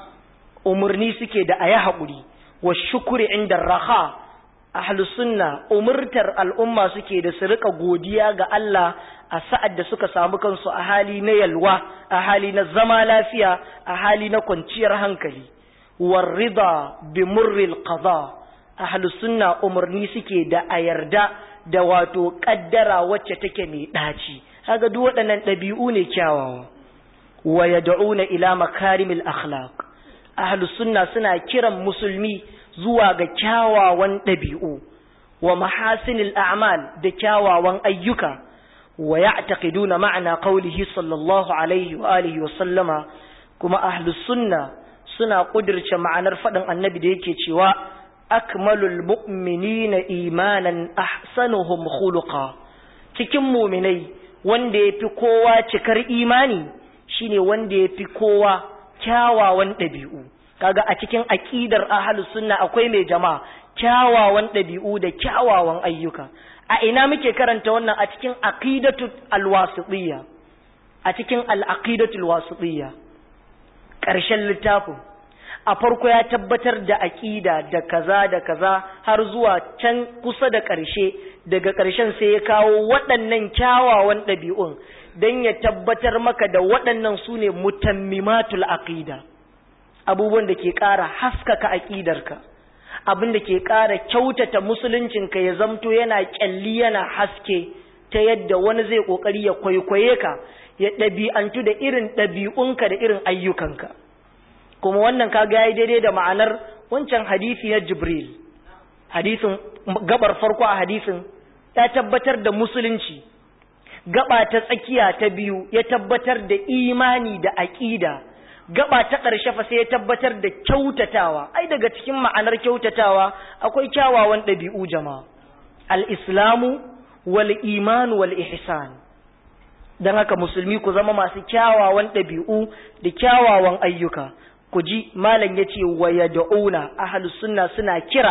umurni suke da ayi haƙuri wa shukuri inda raha ahlus sunna umurtar al'umma suke da su rika godiya ga Allah a sa'ad da suka samu kansu a hali na yalwa a hali na zama lafiya a hali na kwanciyar hankali war rida bi murril qada ahlus sunna umurni suke da a yarda da wato kaddara wacce take mai daci kaga duk waɗannan ɗabi'u ne kyawawa wa yad'una ila makarimil akhlaq ahlus sunna suna kiran musulmi zuwa ga kyawawan ɗabi'u wa mahasinil a'mal da kyawawan ayyuka wa ya'taqiduna ma'ana qawlihi sallallahu alaihi wa alihi wa sallama kuma ahlus sunna suna kudirce ma'anar faɗin annabi da yake cewa akmalul mu'minina imanan ahsanuhum khuluqa cikin muminai wanda yafi kowa cikar imani shine wanda yafi kowa kyawawan ɗabi'u kaga a cikin aqidar ahlus sunna akwai mai jama'a kyawawan ɗabi'u da kyawawan ayyuka a ina muke karanta wannan a cikin aqidatu alwasitiyya a cikin al-aqidatu alwasitiyya ƙarshen littafin a farko ya tabbatar da aqida da kaza da kaza har zuwa can kusa da ƙarshe daga ƙarshen sai ya kawo waɗannan kyawawan ɗabi'un don ya tabbatar maka da waɗannan su ne mutammimatul aqida abubuwan da ke ƙara haskaka aƙidarka abin da ke ƙara kyautata musuluncinka ya zamto yana ƙyalli yana haske ta yadda wani zai ƙoƙari ya kwaikwaye ka ya ɗabi'antu da irin ɗabi'unka da irin ayyukanka kuma wannan ka ga daidai da ma'anar wancan hadisi na jibril hadisin gabar farko a hadisin ya tabbatar da musulunci gaba ta tsakiya ta biyu ya tabbatar da imani da aƙida gaba ta ƙarshe fa sai ya tabbatar da kyautatawa ai daga cikin ma'anar kyautatawa akwai kyawawan ɗabi'u jama'a al-islamu wal iman wal ihsan dan haka musulmi ku zama masu kyawawan ɗabi'u da kyawawan ayyuka ku ji malam yace wa yad'una ahlus sunna suna kira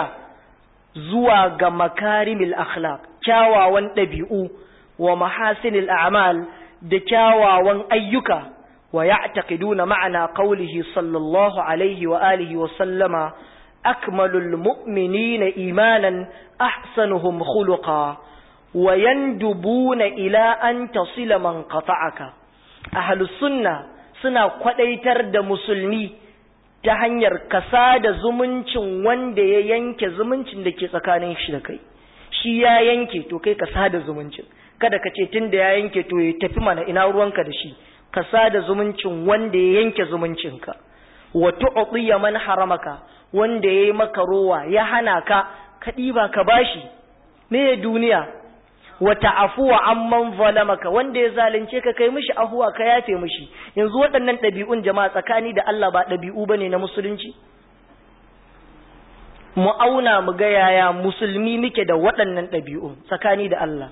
zuwa ga makarimil akhlaq kyawawan ɗabi'u wa mahasinil a'mal da kyawawan ayyuka ويعتقدون معنى قوله صلى الله عليه وآله وسلم أكمل المؤمنين إيمانا أحسنهم خلقا ويندبون إلى أن تصل من قطعك ahlus sunna suna kwadaitar da musulmi ta hanyar kasa da zumuncin wanda ya yanke zumuncin da ke tsakanin shi da kai shi ya yanke to kai kasa da zumuncin kada ka ce tun da ya yanke to ya tafi mana ina ruwanka da shi kasa da zumuncin wanda ya yanke zumuncinka wa tu'tiya man haramaka wanda yayi maka rowa ya hana ka ka diba ka bashi me duniya wa ta'afuwa amman zalamaka wanda ya zalunce ka kai mishi ahuwa ka yafe mishi yanzu waɗannan ɗabi'un jama'a tsakani da Allah ba ɗabi'u bane na musulunci mu auna mu ga yaya musulmi muke da waɗannan ɗabi'un tsakani da Allah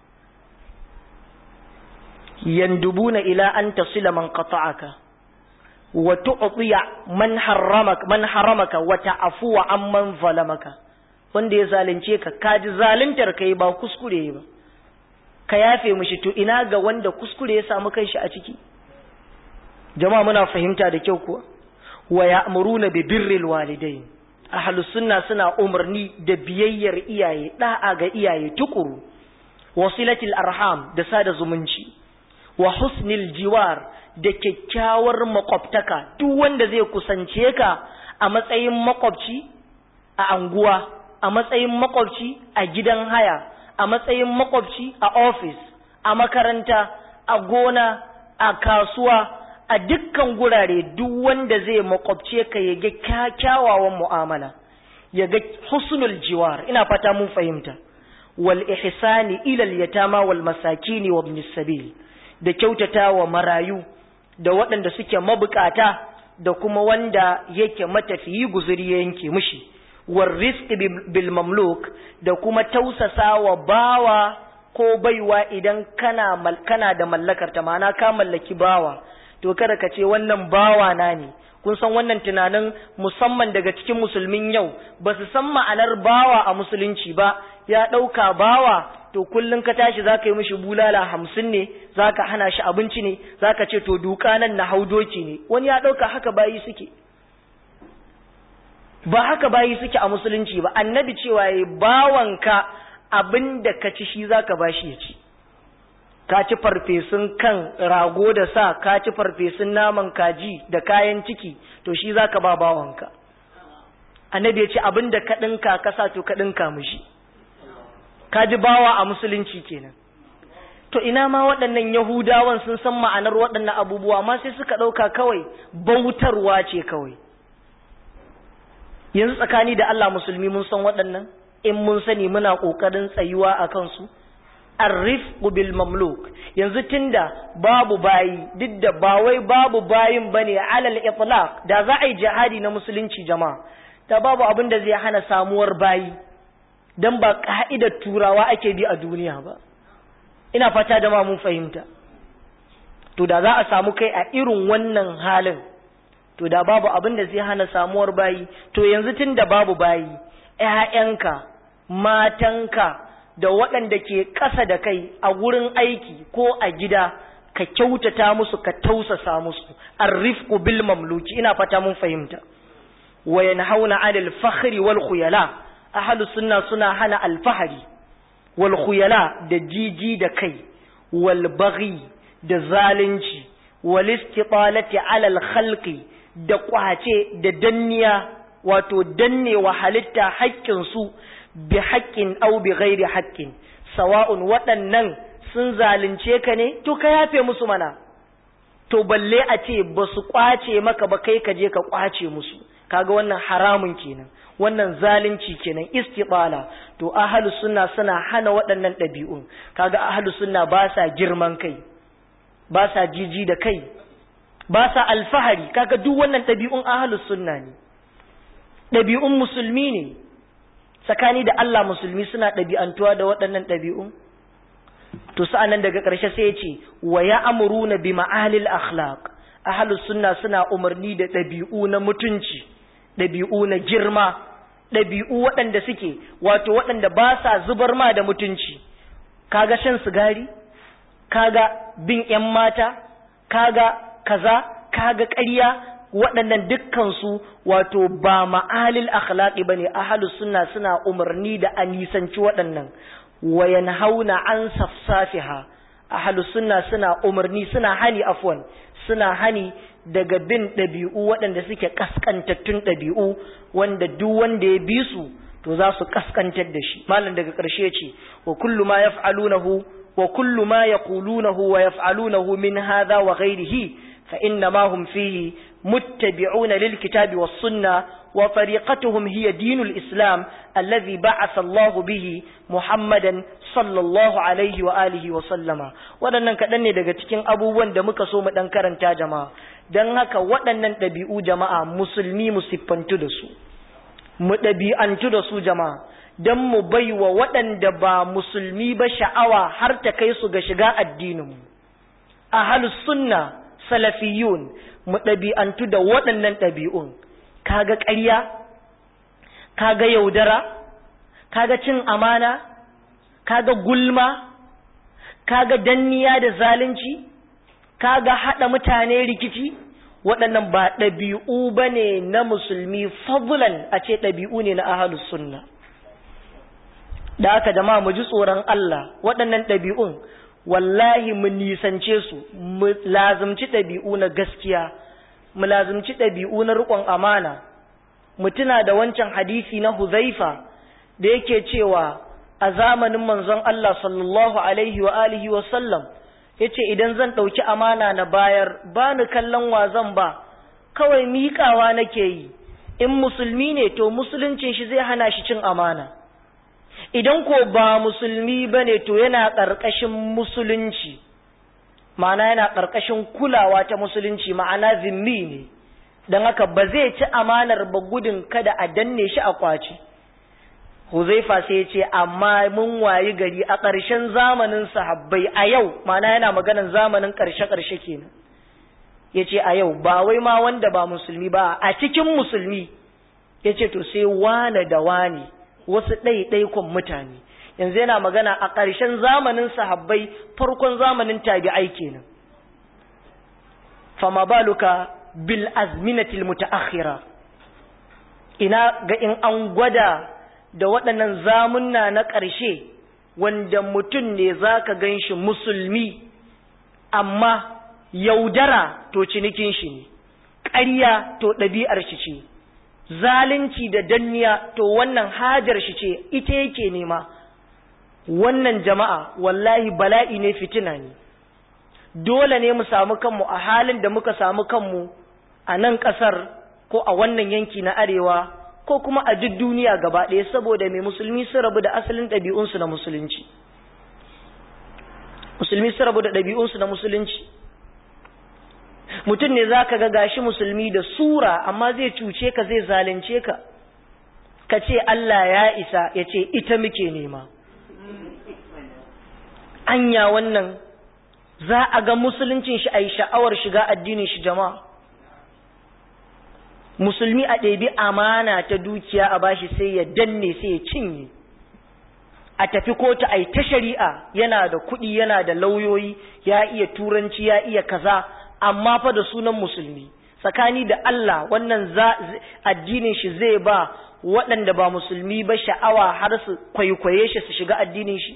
yandubuna ila an tasila man qata'aka wa tu'tiya man harramaka man haramaka wa ta'afuwa amman zalamaka wanda ya zalunce ka kaji zaluntar kai ba kuskure ba ka yafe mishi to ina ga wanda kuskure ya samu kanshi a ciki jama'a muna fahimta da kyau kuwa wa ya'muruna bi birril walidain ahlus sunna suna umarni da biyayyar iyaye da'a ga iyaye tukuru wasilatil arham da sada zumunci wa husnil jiwar da kyakkyawar makwabtaka duk wanda zai kusance ka a matsayin makwabci a anguwa a matsayin makwabci a gidan haya a matsayin makwabci a ofis a makaranta a gona a kasuwa a dukkan gurare duk wanda zai makwabce ka ya ga kyawawan mu'amala ya ga husnul jiwar ina fata mun fahimta wal ihsani ila al yatama wal masakini wa ibn sabil da kyautata wa marayu da waɗanda suke mabukata da kuma wanda yake matafiyi guzuri ya yanke mishi war rizqi bil mamluk da kuma tausasa wa bawa ko baiwa idan kana kana da mallakar ta ma'ana ka mallaki bawa to kada ka ce wannan bawa na ne kun san wannan tunanin musamman daga cikin musulmin yau ba su san ma'anar bawa a musulunci ba ya ɗauka bawa to kullum ka tashi za ka yi mishi bulala hamsin ne za ka hana shi abinci ne za ka ce to duka nan na hau doki ne wani ya ɗauka haka bayi suke ba haka bayi suke a musulunci ba annabi cewa ya bawanka abin da ka ci shi za ka bashi ya ci ka ci farfesun kan rago da sa ka ci farfesun naman kaji da kayan ciki to shi za ka ba bawanka annabi ya ce abin da ka ɗinka ka sa to ka ɗinka mishi ka ji bawa a musulunci kenan to ina ma waɗannan yahudawan sun san ma'anar waɗannan abubuwa amma sai suka ɗauka kawai bautarwa ce kawai yanzu tsakani da Allah musulmi mun san waɗannan in mun sani muna ƙoƙarin tsayuwa a kansu arrif bil mamluk yanzu tunda babu bayi duk da ba wai babu bayin bane alal itlaq da za a yi jihadi na musulunci jama'a da babu abin da zai hana samuwar bayi dan ba ka'idar turawa ake bi a duniya ba ina fata da ma mun fahimta to da za a samu kai a irin wannan halin to da babu abin da zai hana samuwar bayi to yanzu tunda babu bayi ƴaƴanka matanka da waɗanda ke ƙasa da kai a wurin aiki ko a gida ka kyautata musu ka tausasa musu arrifku bil mamluki ina fata mun fahimta wa yanhauna 'anil fakhri wal khuyala ahlus sunna suna hana alfahari wal khuyala da jiji da kai wal baghi da zalunci wal istitalati 'ala al khalqi da kwace da danniya wato dannewa halitta haƙƙin su bi haƙƙin au bi ghairi haƙƙin sawa'un waɗannan sun zalunce ka ne to ka yafe musu mana to balle a ce ba su kwace maka ba kai ka je ka kwace musu kaga wannan haramun kenan wannan zalunci kenan istibala to ahlu sunna suna hana waɗannan ɗabi'un kaga ahlu sunna ba sa girman kai ba sa jiji da kai ba sa alfahari kaga duk wannan ɗabi'un ahlu sunna ne ɗabi'un musulmi ne tsakani da Allah musulmi suna ɗabi'antuwa da waɗannan ɗabi'un? To sa'an nan daga ƙarshe sai ya ce, wa ya amuru na bi ma'alil akhlaq ahalus sunna suna umarni da ɗabi'u na mutunci, ɗabi'u na girma, ɗabi'u waɗanda suke, wato waɗanda ba sa zubar ma da mutunci, kaga shan sigari, kaga bin ‘yan mata, kaga kaza, kaga ƙarya, waɗannan dukkansu wato ba ma'alil akhlaqi bane ahlus sunna suna umarni da a nisanci waɗannan wa yanhauna an safsafiha ahlus sunna suna umarni suna hani afwan suna hani daga bin ɗabi'u waɗanda suke kaskantattun ɗabi'u wanda duk wanda ya bi su to za su kaskantar da shi malam daga ƙarshe ce wa kullu ma yaf'alunahu wa kullu ma yaqulunahu wa yaf'alunahu min hadha wa ghayrihi fa inna ma hum fihi muttabi'una lil kitabi was sunnah وطريقتهم هي دين الإسلام الذي بعث الله به محمدا صلى الله عليه وآله وسلم waɗannan kaɗan ne daga cikin abubuwan da muka so mu ɗan karanta jama'a don haka waɗannan ɗabi'u jama'a musulmi mu siffantu da su mu ɗabi'antu da su jama'a don mu bai wa waɗanda ba musulmi ba sha'awa har ta kai su ga shiga addininmu ahalus sunna salafiyun mu ɗabi'antu da waɗannan ɗabi'un kaga ƙarya kaga yaudara kaga cin amana kaga gulma kaga danniya da zalunci kaga haɗa mutane rikici waɗannan ba ɗabi'u ba ne na musulmi fadlan a ce ɗabi'u ne na ahalus sunna da aka jama'a mu ji tsoron Allah waɗannan ɗabi'un wallahi mu nisance su mu lazumci ɗabi'u na gaskiya mu lazumci ɗabi'u na riƙon amana mu tuna da wancan hadisi na Huzaifa da yake cewa a zamanin manzon Allah sallallahu alaihi wa alihi wa sallam yace idan zan ɗauki amana na bayar ba ni kallon wa zan ba kawai miƙawa nake yi in musulmi ne to musuluncin shi zai hana shi cin amana idan ko ba musulmi bane to yana ƙarƙashin musulunci ma'ana yana ƙarƙashin kulawa ta musulunci ma'ana zimmi ne don haka ba zai ci amanar ba gudun kada a danne shi a kwaci huzaifa sai ya ce amma mun wayi gari a ƙarshen zamanin sahabbai a yau ma'ana yana maganan zamanin ƙarshe-ƙarshe kenan ya ce a yau ba wai ma wanda ba musulmi ba a cikin musulmi ya ce to sai wane da wane wasu ɗaiɗaikon mutane yanzu yana magana a ƙarshen zamanin sahabbai farkon zamanin tabi'ai kenan fama baluka bil azminatil mutaakhira ina ga in an gwada da waɗannan zamunna na ƙarshe wanda mutum ne zaka ganshi musulmi amma yaudara to cinikin shi ne ƙarya to ɗabi'ar shi ce zalunci da danniya to wannan hajar shi ce ita yake nema wannan jama'a wallahi bala'i ne fitina ne dole ne mu samu kanmu a halin da muka samu kanmu a nan ƙasar ko a wannan yanki na arewa ko kuma a duk duniya gaba ɗaya saboda mai musulmi sun rabu da asalin ɗabi'unsu na musulunci musulmi sun rabu da ɗabi'unsu na musulunci mutum ne za ka ga gashi musulmi da sura amma zai cuce ka zai zalunce ka ka ce Allah ya isa ya ce ita muke nema anya wannan za a ga musuluncin shi a yi sha'awar shiga addinin shi jama'a musulmi a ɗabi amana ta dukiya a bashi sai ya danne sai ya cinye a tafi kotu a yi ta shari'a yana da kuɗi yana da lauyoyi ya iya turanci ya iya kaza amma fa da sunan musulmi tsakani da Allah wannan addinin shi zai ba waɗanda ba musulmi ba sha'awa har su kwaikwaye shi su shiga addinin shi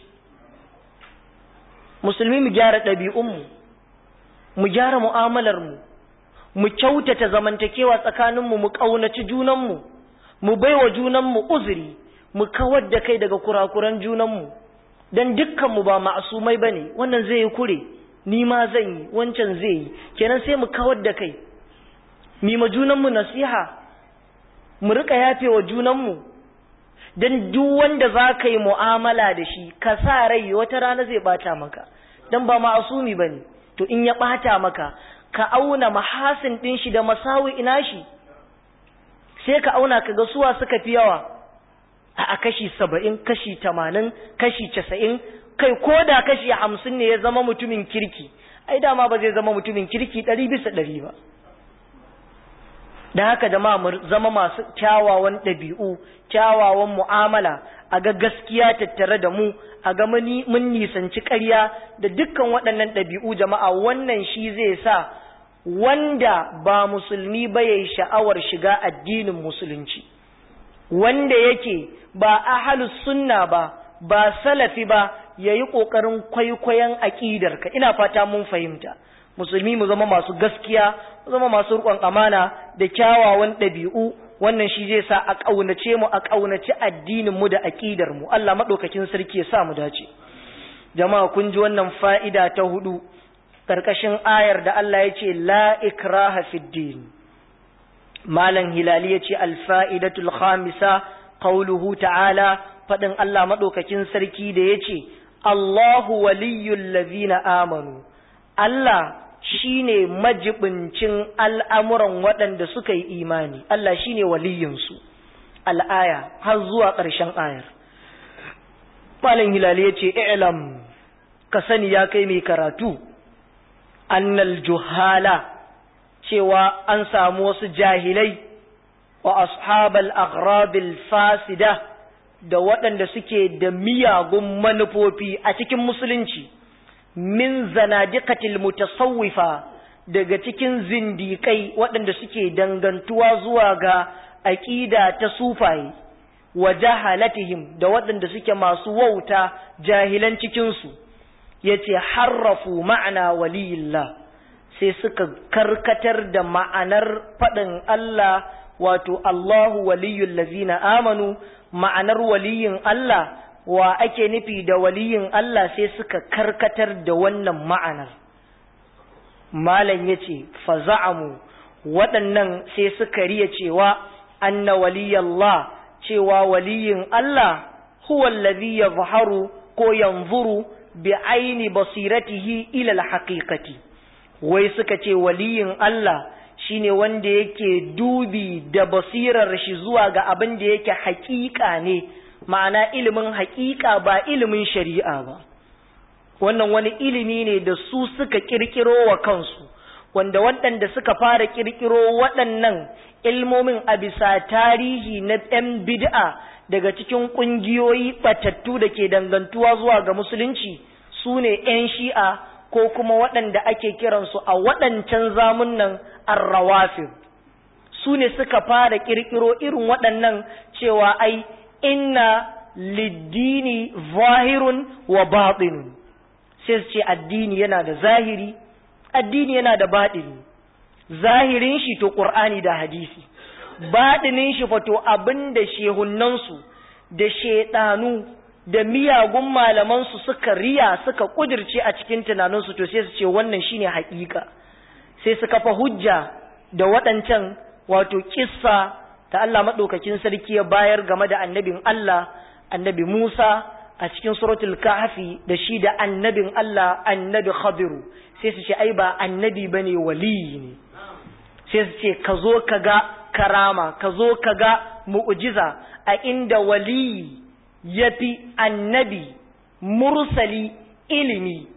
musulmi mu gyara ɗabi'unmu mu gyara mu'amalarmu mu kyautata zamantakewa tsakaninmu mu ƙaunaci junanmu mu baiwa junanmu uzuri mu kawar da kai daga kurakuran junanmu don dukkanmu ba ma'asumai ba ne wannan zai yi kure ni ma zan yi wancan zai yi kenan sai mu kawar da kai mi ma junanmu nasiha mu rika yafe wa junanmu don duk wanda za ka yi mu'amala da shi ka sa rai wata rana zai bata maka don ba ma'asumi ba ne to in ya bata maka ka auna mahasin ɗin shi da masawi ina shi sai ka auna ka ga suwa suka fi yawa a kashi saba'in kashi tamanin kashi casa'in kai ko da kashi hamsin ne ya zama mutumin kirki ai dama ba zai zama mutumin kirki ɗari bisa ɗari ba da haka da mu zama masu kyawawan ɗabi'u kyawawan mu'amala a ga gaskiya tattare da mu a ga mun nisanci ƙarya da dukkan waɗannan ɗabi'u jama'a wannan shi zai sa wanda ba musulmi ba yayi sha'awar shiga addinin musulunci wanda yake ba ahalus sunna ba ba salafi ba ya yi ƙoƙarin kwaikwayon aƙidarka ina fata mun fahimta musulmi mu zama masu gaskiya mu zama masu riƙon amana da kyawawan ɗabi'u wannan shi zai sa a ƙaunace mu a ƙaunaci addinin mu da aƙidar mu Allah maɗaukakin sarki ya sa mu dace jama'a kun ji wannan fa'ida ta hudu ƙarƙashin ayar da Allah ya ce la ikraha fid din malam hilali ya ce alfa'idatul khamisa qauluhu ta'ala faɗin Allah maɗaukakin sarki da ya ce Allahu waliyyul lazina amanu Allah shine majibincin al'amuran waɗanda suka yi imani Allah shine waliyinsu al'aya har zuwa ƙarshen ayar malam hilali ya ce i'lam ka sani ya kai mai karatu annal juhala cewa an samu wasu jahilai wa ashabal aghrabil fasida da waɗanda suke da miyagun manufofi a cikin musulunci min zanadiqatil mutasawwifa daga cikin zindikai waɗanda suke dangantuwa zuwa ga aqida ta sufaye wa jahalatihim da waɗanda suke masu wauta jahilan cikinsu yace harrafu ma'ana waliyillah sai suka karkatar da ma'anar faɗin Allah wato Allahu waliyul lazina amanu ma'anar waliyin Allah wa ake nufi da waliyin Allah sai suka karkatar da wannan ma'anar malam yace faza'amu waɗannan sai suka riya cewa anna waliyallah cewa waliyin Allah huwa allazi yadhharu ko yanzuru bi aini basiratihi ila al-haqiqati wai suka ce waliyin Allah shine wanda yake dubi da basirar shi zuwa ga abin da yake haƙiƙa ne ma'ana ilimin haƙiƙa ba ilimin shari'a ba wannan wani ilimi ne da su suka kirkiro wa kansu wanda waɗanda suka fara kirkiro waɗannan ilmomin a bisa tarihi na ɗan bid'a daga cikin ƙungiyoyi ɓatattu da ke dangantuwa zuwa ga musulunci su ne 'yan shi'a ko kuma waɗanda ake kiransu a waɗancan zamunan arrawafin su ne suka fara ƙirƙiro irin waɗannan cewa ai inna liddini zahirun wa baɗinun sai su ce addini yana da zahiri addini yana da baɗini zahirin shi to ƙur'ani da hadisi baɗinin shi fato abin da shehunansu da shaiɗanu da miyagun malamansu suka riya suka kudirce a cikin tunaninsu to sai su ce wannan shine haƙiƙa sai su kafa hujja da waɗancan wato kissa ta Allah maɗaukakin sarki ya bayar game da annabin Allah annabi Musa a cikin suratul kahfi da shi da annabin Allah annabi Khadiru sai su ce ai ba annabi bane waliyi ne sai su ce ka zo ka ga karama ka zo ka ga mu'jiza a inda waliyi ya fi annabi mursali ilimi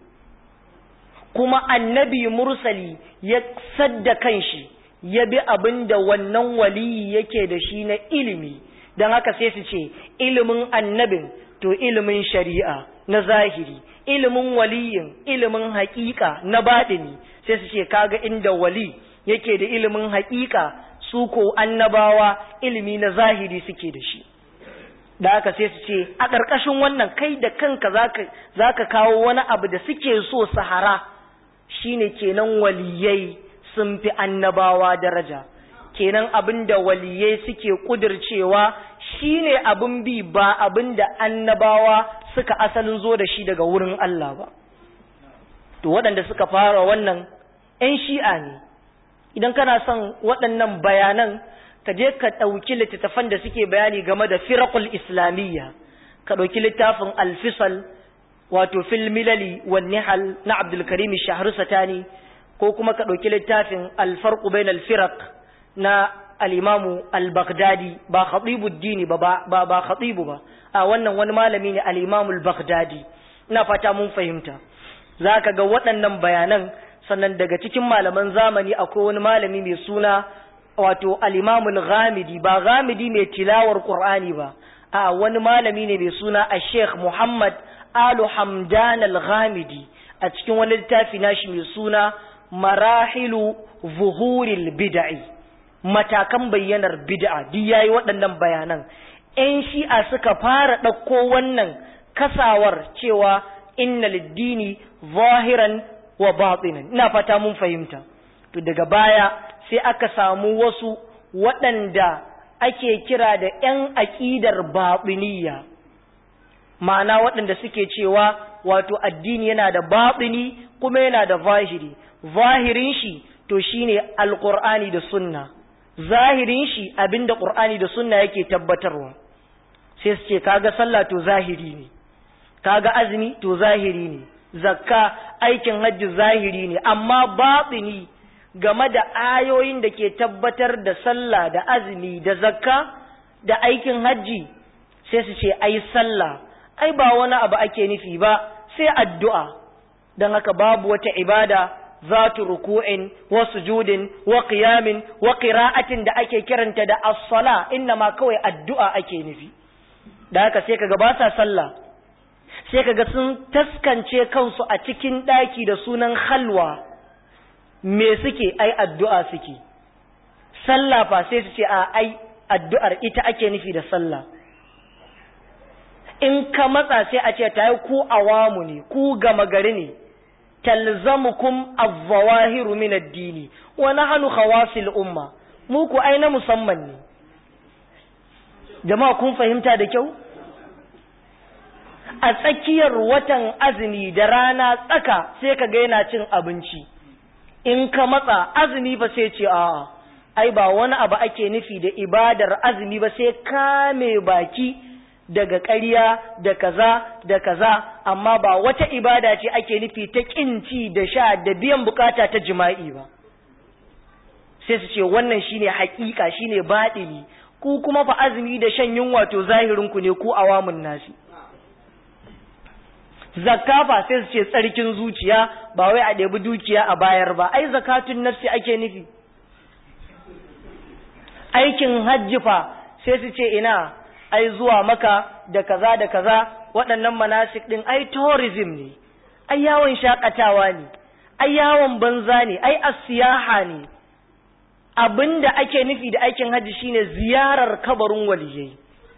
kuma annabi mursali ya sadda kanshi ya bi abin da wannan waliyi yake da shi na ilimi don haka sai su ce ilimin annabin to ilimin shari'a na zahiri ilimin waliyin ilimin haƙiƙa na baɗini sai su ce kaga inda wali yake da ilimin haƙiƙa su ko annabawa ilimi na zahiri suke da shi da aka sai su ce a ƙarƙashin wannan kai da kanka za ka kawo wani abu da suke so sahara shine kenan waliyai sun fi annabawa daraja kenan abin da waliyai suke ƙudurcewa shine abin bi ba abin da annabawa suka asalin zo da shi daga wurin Allah ba to waɗanda suka fara wannan 'yan shi'a ne idan kana son waɗannan bayanan ka je ka ɗauki littattafan da suke bayani game da firakul islamiyya ka ɗauki littafin alfisal wato fil milali wan nihal na abdulkarim shahru satani ko kuma ka ɗauki littafin alfarqu bain alfiraq na al-imamu al-baghdadi ba khatibuddini ba ba ba khatibu ba a wannan wani malami ne al-imamu al-baghdadi ina fata mun fahimta zaka ga waɗannan bayanan sannan daga cikin malaman zamani akwai wani malami mai suna wato al-imamul ghamidi ba ghamidi mai tilawar qur'ani ba a wani malami ne mai suna a sheikh muhammad alu hamdan al-ghamidi a cikin wani littafi nashi mai suna marahilu zuhuril bid'i matakan bayyanar bid'a duk yayi waɗannan bayanan ƴan shi'a suka fara ɗauko wannan kasawar cewa inna liddini zahiran wa batinan ina fata mun fahimta to daga baya sai aka samu wasu waɗanda ake kira da ‘yan aƙidar baɓiniya ma'ana waɗanda suke cewa wato addini yana da baɓini kuma yana da zahiri zahirin shi to shine alƙur'ani da sunna zahirin shi abinda ƙur'ani da sunna yake tabbatarwa sai su ce kaga sallah to zahiri ne kaga azumi to zahiri ne zakka aikin hajji zahiri ne amma baɗini game da ayoyin da ke tabbatar da sallah da azumi da zakka da aikin hajji sai su ce ai sallah ai ba wani abu ake nufi ba sai addu'a don haka babu wata ibada zatu ruku'in wa sujudin wa qiyamin wa qira'atin da ake kiranta da as-sala inna ma kawai addu'a ake nufi da haka sai kaga ba sa sallah sai kaga sun taskance kansu a cikin daki da sunan halwa me suke ai addu'a suke sallah fa sai su ce a ai addu'ar ita ake nufi da sallah in ka matsa sai a ce ta yi ku awamu ne ku gama gari ne talzamukum az-zawahiru min ad-dini wa nahnu khawasil umma mu ku ai na musamman ne jama'a kun fahimta da kyau a tsakiyar watan azumi da rana tsaka sai ka ga yana cin abinci in ka matsa azumi ba sai ce a'a ai ba wani abu ake nufi da ibadar azumi ba sai kame baki daga ƙarya da kaza da kaza amma ba wata ibada ce ake nufi ta ƙinci da sha da biyan bukata ta jima'i ba sai su ce wannan shine haƙiƙa shine baɗini ku kuma fa azumi da shan yunwa to zahirinku ne ku awamun nasi zakka fa sai su ce tsarkin zuciya ba wai a ɗebi dukiya a bayar ba ai zakatun nafsi ake nufi aikin hajji fa sai su ce ina ai zuwa maka da kaza da kaza waɗannan manasik ɗin ai tourism ne ai yawon shakatawa ne ai yawon banza ne ai asiyaha ne abinda ake nufi da aikin hajji shine ziyarar kabarin waliyai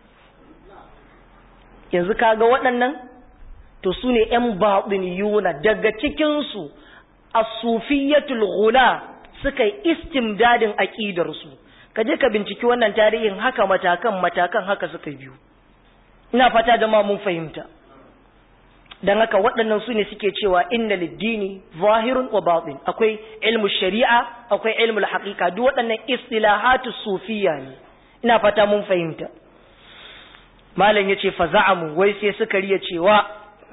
yanzu kaga waɗannan to su ne ‘yan baɗiniyuna daga cikinsu a sufiyatul hula suka yi istimdadin aƙidarsu ka je ka binciki wannan tarihin haka matakan matakan haka suka biyu ina fata da mun fahimta don haka waɗannan su ne suke cewa inna liddini zahirun wa batin akwai ilmu shari'a akwai ilmu haƙiƙa duk waɗannan istilahatu sufiya ne ina fata mun fahimta malam yace fa za'amu wai sai suka riya cewa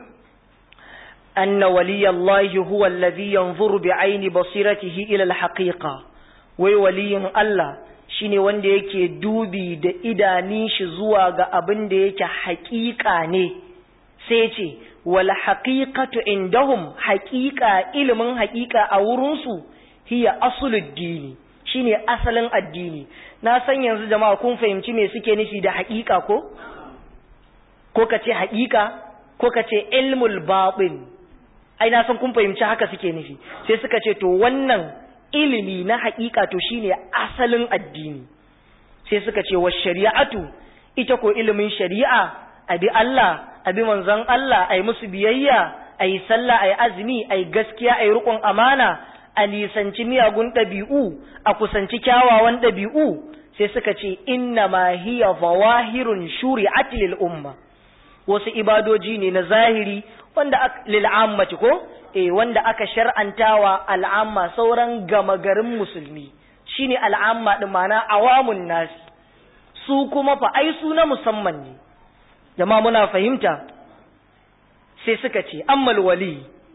anna waliyallahi huwa alladhi yanzuru bi'aini basiratihi ila alhaqiqa wai waliyin Allah shine wanda yake dubi da idanin shi zuwa ga abin da yake haƙiƙa ne sai ce wal haqiqatu indahum haqiqa ilimin haqiqa a wurin su hiya aslud dini shine asalin addini na san yanzu jama'a kun fahimci me suke nufi da haqiqa ko ko kace haqiqa ko kace ilmul batin ai na san kun fahimci haka suke nufi sai suka ce to wannan ilimi na haƙiƙa to shine asalin addini sai suka ce wa shari'atu ita ko ilimin shari'a abi Allah abi manzon Allah ai musu biyayya ai sallah ai azumi ai gaskiya ai riƙon amana a nisanci miyagun ɗabi'u a kusanci kyawawan ɗabi'u sai suka ce inna ma hiya zawahirun shuri'at lil umma wasu ibadoji ne na zahiri wanda lil ammati ko eh wanda aka shar'antawa al'amma sauran gama garin musulmi shine al'amma din mana awamun nas su kuma fa ai su na musamman ne jama'a muna fahimta sai suka ce ammal wali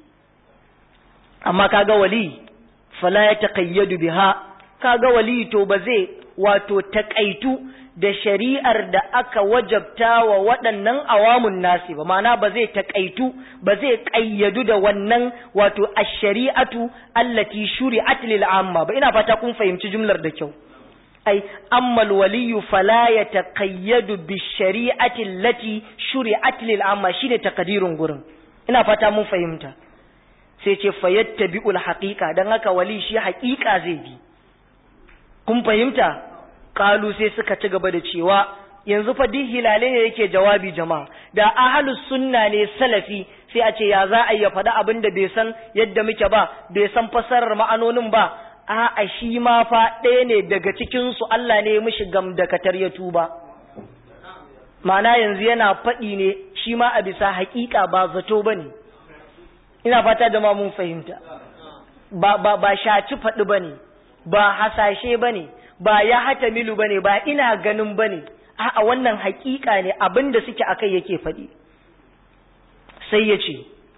amma kaga wali fala ya taqayyadu biha kaga wali to ba zai wato taƙaitu da shari'ar da aka wajabta wa waɗannan awamun nasi ba ma'ana ba zai taƙaitu ba zai ƙayyadu da wannan wato ash-shari'atu allati shuri'at lil amma ba ina fata kun fahimci jumlar da kyau ai ammal waliyu fala yataqayyadu bi shari'ati allati shuri'at lil amma shine takadirin gurin ina fata mun fahimta sai ce fayattabi'ul haqiqa dan haka wali shi haqiqa zai bi kun fahimta kalu sai suka ci gaba da cewa yanzu fa duk hilale ne yake jawabi jama'a da ahlus sunna ne salafi sai a ce ya za a ya faɗi abin da bai san yadda muke ba bai san fassarar ma'anonin ba a'a shi ma fa ɗaya ne daga cikin su Allah ne mishi gamdakatar ya tuba ma'ana yanzu yana faɗi ne shi ma a bisa haƙiƙa ba zato bane ina fata da ma mun fahimta ba ba ba shaci faɗi bane ba hasashe bane ba ya hata milu bane ba ina ganin bane a'a wannan haƙiƙa ne abin da suke akai yake faɗi sai ya ce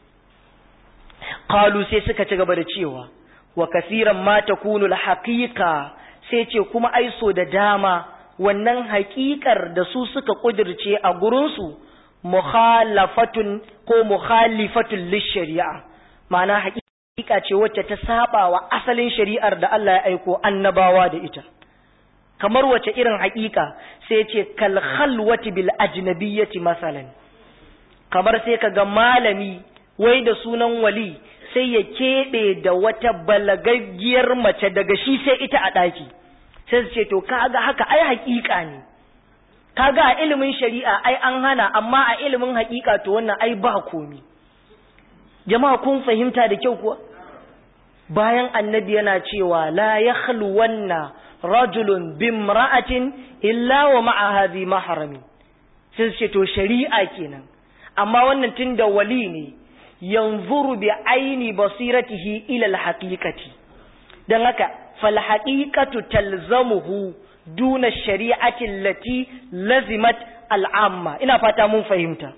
qalu sai suka ci gaba da cewa wa kasiran ma takunu haqiqa sai ce kuma ai so da dama wannan haƙiƙar da su suka kudirce a gurinsu mukhalafatun ko mukhalifatun lishari'a ma'ana haƙiƙa ce wacce ta saba wa asalin shari'ar da Allah ya aiko annabawa da ita kamar wace irin haƙiƙa sai ce kal khalwati bil ajnabiyyati masalan kamar sai kaga malami wai da sunan wali sai ya keɓe da wata balagaggiyar mace daga shi sai ita a ɗaki sai su ce to kaga haka ai haƙiƙa ne kaga a ilimin shari'a ai an hana amma a ilimin haƙiƙa to wannan ai ba komi jama'a kun fahimta da kyau kuwa bayan annabi yana cewa la yakhluwanna rajulun bimra'atin illa wa ma'a hadhi mahramin sai su ce to shari'a kenan amma wannan tunda wali ne yanzuru bi aini basiratihi ila alhaqiqati dan haka fal haqiqatu talzamuhu duna shari'ati allati lazimat al'amma ina fata mun fahimta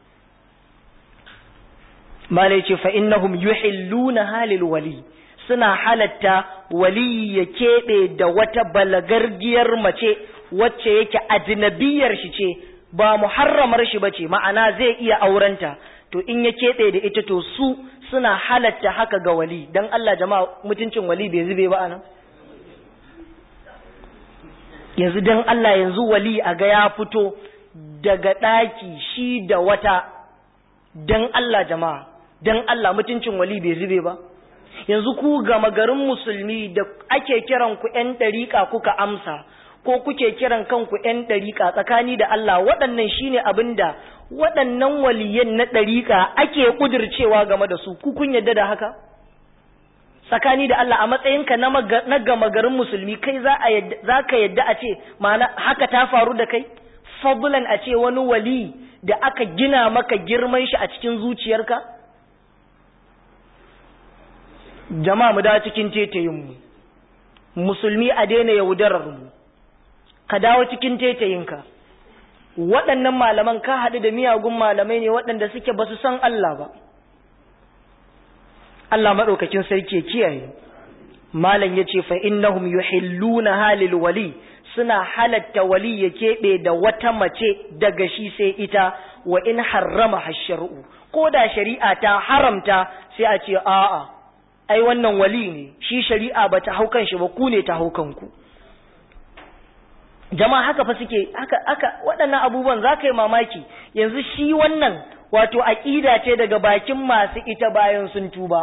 malai ce fa innahum yuhilluna halil wali suna halatta wali ya keɓe da wata balagargiyar mace wacce yake ajnabiyar shi ce ba muharramar shi bace ma'ana zai iya aurenta to in ya keɓe da ita to su suna halatta haka ga wali dan Allah jama'a mutuncin wali bai zube ba anan yanzu dan Allah yanzu wali a ga ya fito daga ɗaki shi da wata dan Allah jama'a dan Allah mutuncin wali bai zube ba yanzu ku gama garin musulmi da ake kiran ku ƴan ɗariƙa kuka amsa ko kuke kiran kanku ƴan ɗariƙa tsakani da Allah waɗannan shine abin da waɗannan waliyan na ɗariƙa ake ƙudircewa game da su ku kun yadda da haka tsakani da Allah a matsayinka na gama garin musulmi kai za ka yadda a ce ma'ana haka ta faru da kai fadlan a ce wani wali da aka gina maka girman shi a cikin zuciyarka jama'a mu da cikin tetayinmu musulmi a daina yaudarar mu ka dawo cikin tetayinka waɗannan malaman ka haɗu da miyagun malamai ne waɗanda suke ba su san Allah ba Allah maɗaukakin sarki kiyaye malam ya ce fa innahum yuhilluna halil wali suna halatta wali ya keɓe da wata mace daga shi sai ita wa in harrama hasharu ko da shari'a ta haramta sai a ce a'a ai wannan wali ne shi shari'a ba ta haukan shi ba ku ne ta haukan ku jama'a haka fa suke haka haka waɗannan abubuwan za ka yi mamaki yanzu shi wannan wato aƙida ce daga bakin masu ita bayan sun tuba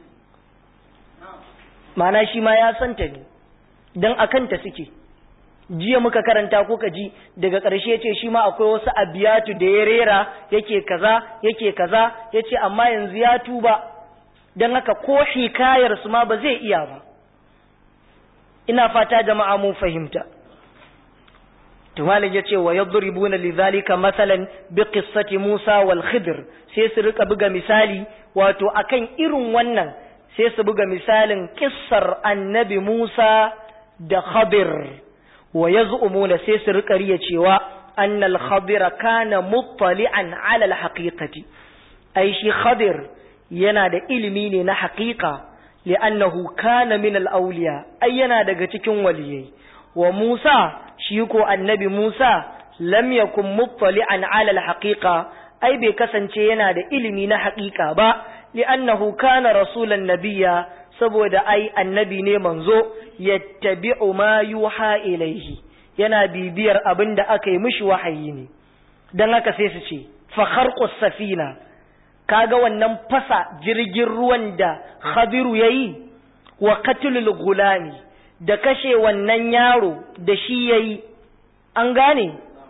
mana shi ma ya santa ne don a kanta suke jiya muka karanta ko ka ji daga ƙarshe ce shi ma akwai wasu abiyatu da ya rera yake kaza yake kaza ya ce amma yanzu ya tuba don haka ko hikayar su ma ba zai iya ba ina fata jama'a mun fahimta tumalin ya ce wa yadribuna lidhalika masalan bi qissati Musa wal Khidr sai su rika buga misali wato akan irin wannan sai su buga misalin kissar annabi Musa da Khadir wa yaz'umuna sai su rika riya cewa annal Khadir kana muttali'an 'ala al haqiqati ai shi Khadir yana da ilimi ne na haqiqa li'annahu kana min al awliya ai yana daga cikin waliyai wa Musa shi ko annabi Musa lam yakun muttali'an 'ala al-haqiqa ai bai kasance yana da ilimi na haƙiƙa ba li'annahu kana rasulan nabiyya saboda ai annabi ne manzo yattabi'u ma yuha ilaihi yana bibiyar abin da aka yi mishi wahayi ne dan haka sai su ce fa kharqus safina kaga wannan fasa jirgin ruwan da Khadiru yayi wa qatlul gulami da kashe wannan yaro da shi ya yi, an gane,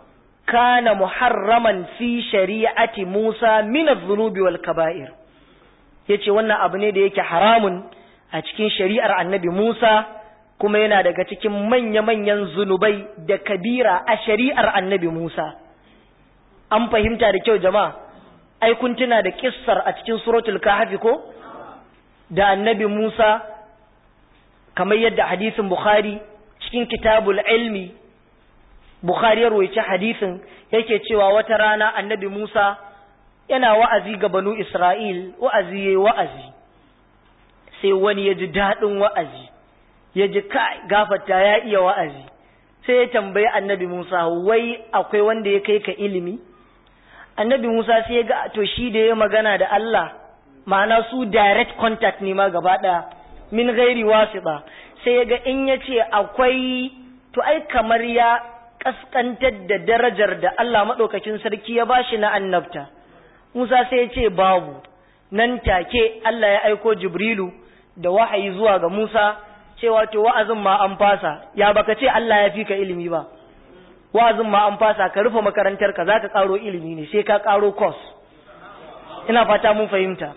kana muharraman fi shari'ati Musa min adh-dhunubi wal kaba'ir yace wannan abu ne da yake haramun a cikin shari'ar annabi Musa kuma yana daga cikin manya-manyan zunubai da kabira a shari'ar annabi Musa an fahimta da kyau jama'a ai kun tuna da kissar a cikin suratul kahfi ko da annabi Musa kamar yadda hadisin Bukhari cikin kitabul ilmi Bukhari ya roici hadisin yake cewa wata rana annabi Musa yana wa'azi ga banu Isra'il wa'azi yayi wa'azi sai wani ya ji daɗin wa'azi ya ji kai gafata ya iya wa'azi sai ya tambayi annabi Musa wai akwai wanda ya kai ka ilimi annabi Musa sai ya ga to shi da ya magana da Allah ma'ana su direct contact ne ma gaba ɗaya min gairi wasiɗa sai ya ga in ya ce akwai to ai kamar ya kaskantar da darajar da Allah maɗaukakin sarki ya bashi na annabta Musa sai ya ce babu nan take Allah ya aiko Jibrilu da wahayi zuwa ga Musa cewa to wa'azin ma an fasa ya baka ce Allah ya fi ka ilimi ba wa'azin ma an fasa ka rufe makarantar ka zaka karo ilimi ne sai ka karo course ina fata mun fahimta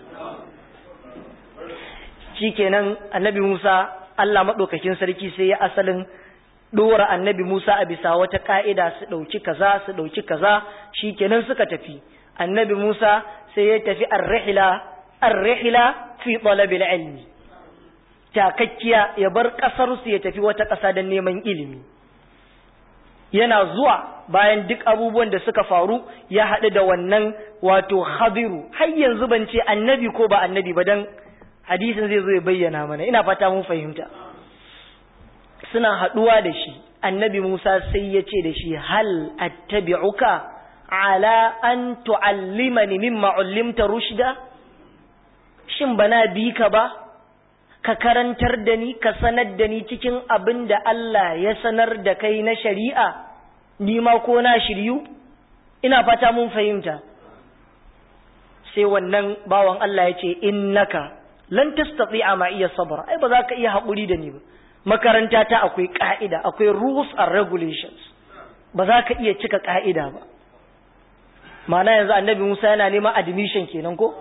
shikenan annabi Musa Allah madaukakin sarki sai ya asalin dora annabi Musa a bisa wata ka'ida su dauki kaza su dauki kaza shikenan suka tafi annabi Musa sai ya tafi ar-rihla ar-rihla fi talabil ilmi takakkiya ya bar kasar su ya tafi wata ƙasa don neman ilimi yana zuwa bayan duk abubuwan da suka faru ya haɗu da wannan wato khadiru har yanzu ban ce annabi ko ba annabi ba don hadisin zai zo ya bayyana mana ina fata mun fahimta suna haɗuwa da shi annabi musa sai ya ce da shi hal attabi'uka ala an tu'allimani mimma ullimta rushda shin bana bi ka ba ka karantar da ni ka sanar da ni cikin abin da Allah ya sanar da kai na shari'a ni ma ko na shiryu ina fata mun fahimta sai wannan bawan Allah ya ce innaka lan tastati'a ma iya sabr ai ba za ka iya haƙuri da ni ba makaranta ta akwai ka'ida akwai rules and regulations ba za ka iya cika ka'ida ba ma'ana yanzu annabi Musa yana neman admission kenan ko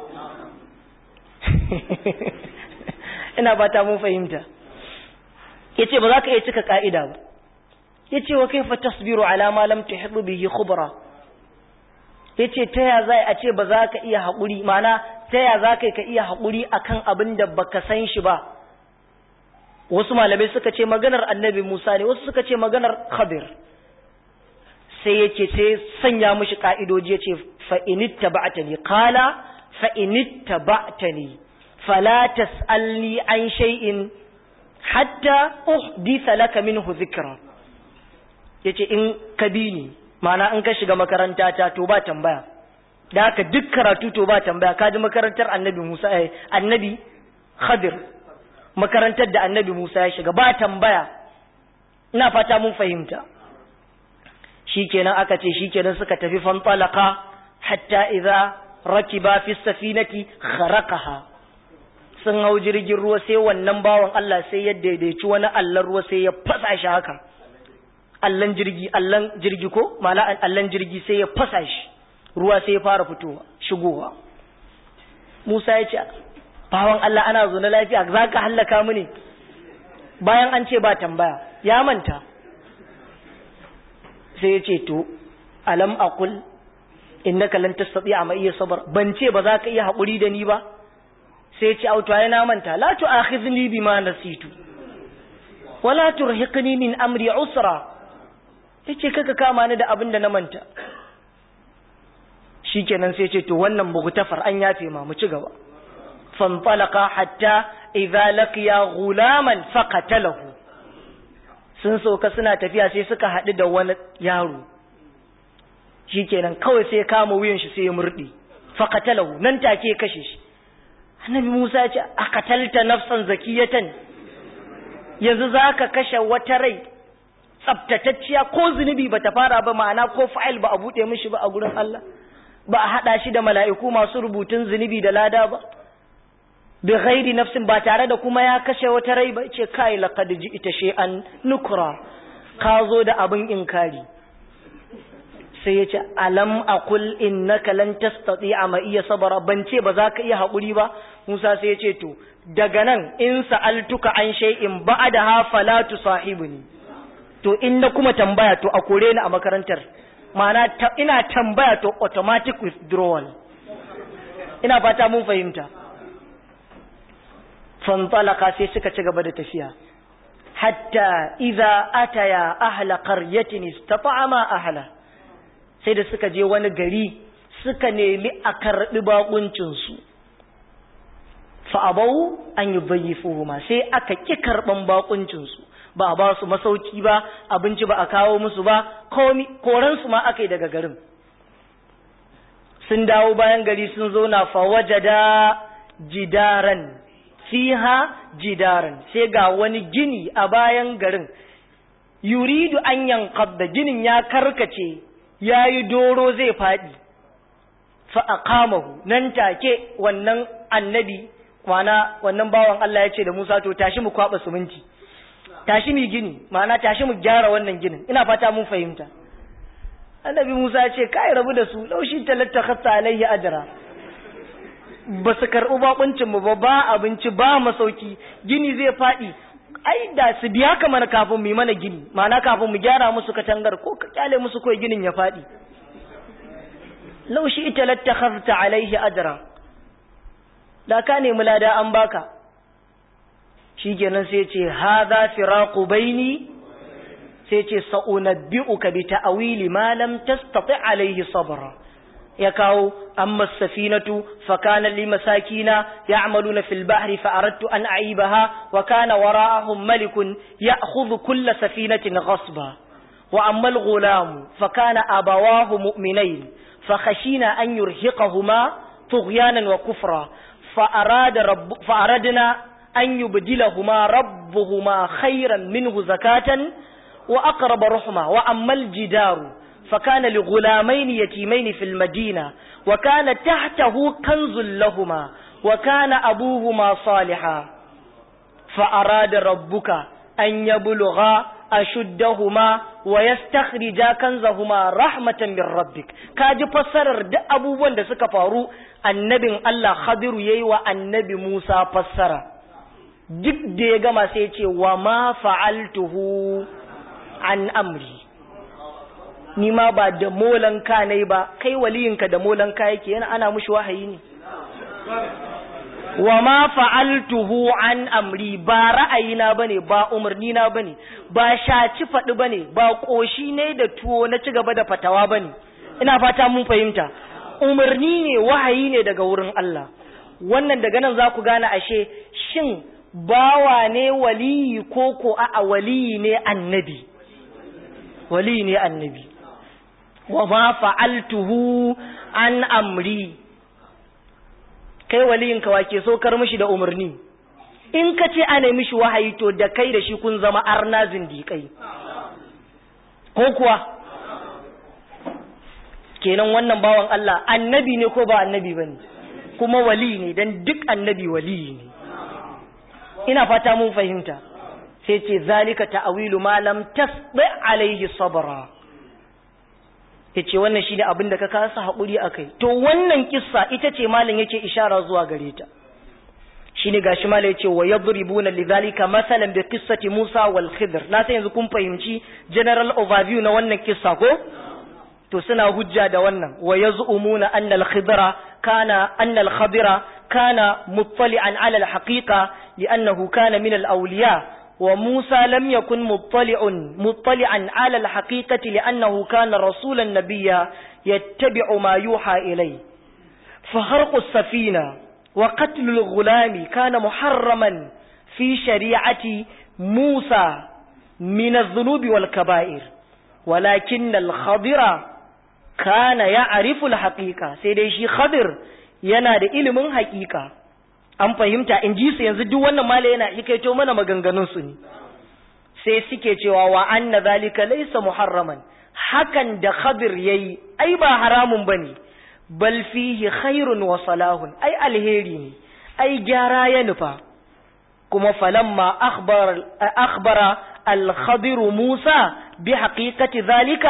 ina fata mun fahimta yace ba za ka iya cika ka'ida ba yace wa kaifa tasbiru ala ma lam tuhit bihi khubra yace ta ya zai a ce ba za ka iya haƙuri mana ta ya za ka ka iya haƙuri akan abin da baka san shi ba wasu malamai suka ce maganar annabi Musa ne wasu suka ce maganar Khadir sai yace sai sanya mishi ka'idoji yace fa inittaba'tani qala fa inittaba'tani فلا تسألني عن شيء حتى أحدث لك منه ذكرا yace in ka bi ni ma'ana in ka shiga makaranta ta to ba tambaya da haka duk karatu to ba tambaya ka ji makarantar annabi Musa eh, annabi Khadir makarantar da annabi Musa ya shiga ba tambaya ina fata mun fahimta shikenan aka ce shikenan suka tafi fantalaka hatta idza rakiba fi safinati kharaqaha sun hau jirgin ruwa sai wannan bawan Allah sai ya daidaici wani allan ruwa sai ya fasa shi haka allan jirgi allan jirgi ko mala allan jirgi sai ya fasa shi ruwa sai ya fara fitowa shigowa Musa ya ce bawan Allah ana zo na lafiya za ka hallaka mu ne bayan an ce ba tambaya ya manta sai ya ce to alam aqul innaka lan tastati'a ma iya sabar ban ce ba za ka iya haƙuri da ni ba sai ce auto ai na manta la tu'akhidhni bima nasitu wala turhiqni min amri usra yace kaka kama ni da abin da na manta shikenan sai ce to wannan mughtafar an yafe ma mu ci gaba fanfalaqa hatta idza laqiya ghulaman faqatalahu sun sauka suna tafiya sai suka haɗu da wani yaro shikenan kawai sai ya kama wuyan shi sai ya murɗe faqatalahu nan take ya kashe shi annabi Musa ya ce a katalta nafsan zakiyatan yanzu za ka kashe wata rai tsabtatacciya ko zunubi ba ta fara ba ma'ana ko fa'il ba a buɗe mishi ba a gurin Allah ba a haɗa shi da mala'iku masu rubutun zunubi da lada ba bi ghairi nafsin ba tare da kuma ya kashe wata rai ba ce kai laqad ji'ta shay'an nukra ka zo da abin inkari sai ya ce alam aqul innaka lan tastati'a ma iya sabara ban ce ba za ka iya haƙuri ba Musa sai ya ce to daga nan in sa'altuka an shay'in ba'daha fala tusahibuni to in na kuma tambaya to a kore ni a makarantar ma'ana ina tambaya to automatic withdrawal ina fata mun fahimta fantalaka sai suka ci gaba da tafiya hatta idza ataya ahla qaryatin istata'ama ahla sai da suka je wani gari suka nemi a karbi bakuncin su fa abau an yubayyifuhuma sai aka ki karban bakuncin su ba a ba su masauki ba abinci ba a kawo musu ba komi koran su ma aka yi daga garin sun dawo bayan gari sun zo na fawajada jidaran fiha jidaran sai ga wani gini a bayan garin yuridu an yankabda ginin ya karkace ya yi doro zai faɗi fa'aƙamahu nan take wannan annabi kwana wannan bawan Allah ya ce da Musa to tashi mu kwaɓa suminti tashi mu gini ma'ana tashi mu gyara wannan ginin ina fata mun fahimta annabi Musa ya ce kai rabu da su laushi talatta khassa alaihi ajra ba su karɓi bakuncin mu ba ba abinci ba masauki gini zai faɗi ai da su biya ka mana kafin mu yi mana gini ma'ana kafin mu gyara musu katangar ko ka kyale musu kawai ginin ya faɗi laushi ita lattakhafta alaihi ajra da ka nemi lada an baka shikenan sai ce hadha firaqu baini sai ce sa'unabbi'uka bi ta'wili ma lam tastati alaihi sabra ya kawo amma safinatu fa kana li masakina ya'maluna fil bahri fa aradtu an a'ibaha wa kana wara'ahum malikun ya'khudhu kull safinatin ghasba wa amma al ghulam fa kana abawahu mu'minain fa khashina an yurhiqahuma tughyanan wa kufra fa arada rabb fa aradna an yubdilahuma rabbuhuma khayran minhu zakatan wa aqrab rahma wa amma al jidaru فكان لغلامين يتيمين في المدينة وكان تحته كنز لهما وكان أبوهما صالحا فأراد ربك أن يبلغا أشدهما ويستخرجا كنزهما رحمة من ربك كاجي فسرر da abubuwan da suka faru annabin Allah Khadiru yayi wa annabi Musa fassara duk da ya gama sai ya ce wa ma fa'altuhu an amri ni ma ba da molan ka ne ba kai waliyinka da molan ka yake yana ana mushi wahayi ne wa ma fa'altuhu an amri ba ra'ayina bane ba umarni na bane ba shaci faɗi bane ba ƙoshi ne da tuwo na ci gaba da fatawa bane ina fata mun fahimta umarni ne wahayi ne daga wurin Allah wannan daga nan za ku gane ashe shin bawa ne waliyi ko ko a waliyi ne annabi waliyi ne annabi wa ma fa'altuhu an amri kai waliyinka wake so kar mishi da umarni in ka ce ana mishi wahayi to da kai da shi kun zama arna zindiƙai ko kuwa kenan wannan bawan Allah annabi ne ko ba annabi bane kuma wali ne dan duk annabi wali ne ina fata mun fahimta sai ce zalika ta'awilu ma lam tasbi alaihi sabra yace wannan shine abin da ka kasa hakuri akai to wannan kissa ita ce malam yake ishara zuwa gare ta shine gashi malam yace wa yadribuna lidhalika masalan bi qissati Musa wal Khidr na sai yanzu kun fahimci general overview na wannan kissa ko to suna hujja da wannan wa yaz'umuna anna al khidra kana anna al khadira kana muttali'an ala al haqiqa li'annahu kana min al awliya wa Musa lam yakun muttali'un muttali'an ala al haqiqati li'annahu kana rasulan nabiyya yattabi'u ma yuha ilayhi fa harqu as-safina wa qatlu al ghulami kana muharraman fi shari'ati Musa min adh-dhunubi wal kaba'ir ولكن الخضر kana ya ariful haƙiƙa sai dai shi khadir yana da ilimin haƙiƙa an fahimta in ji su yanzu duk wannan mala yana hikaito mana maganganun su ne sai suke cewa wa anna zalika laysa muharraman hakan da khadir yayi ai ba haramun bane bal fihi khairun wa salahun ai alheri ne ai gyara ya nufa kuma falamma akhbar akhbara al-khadir Musa bi haqiqati zalika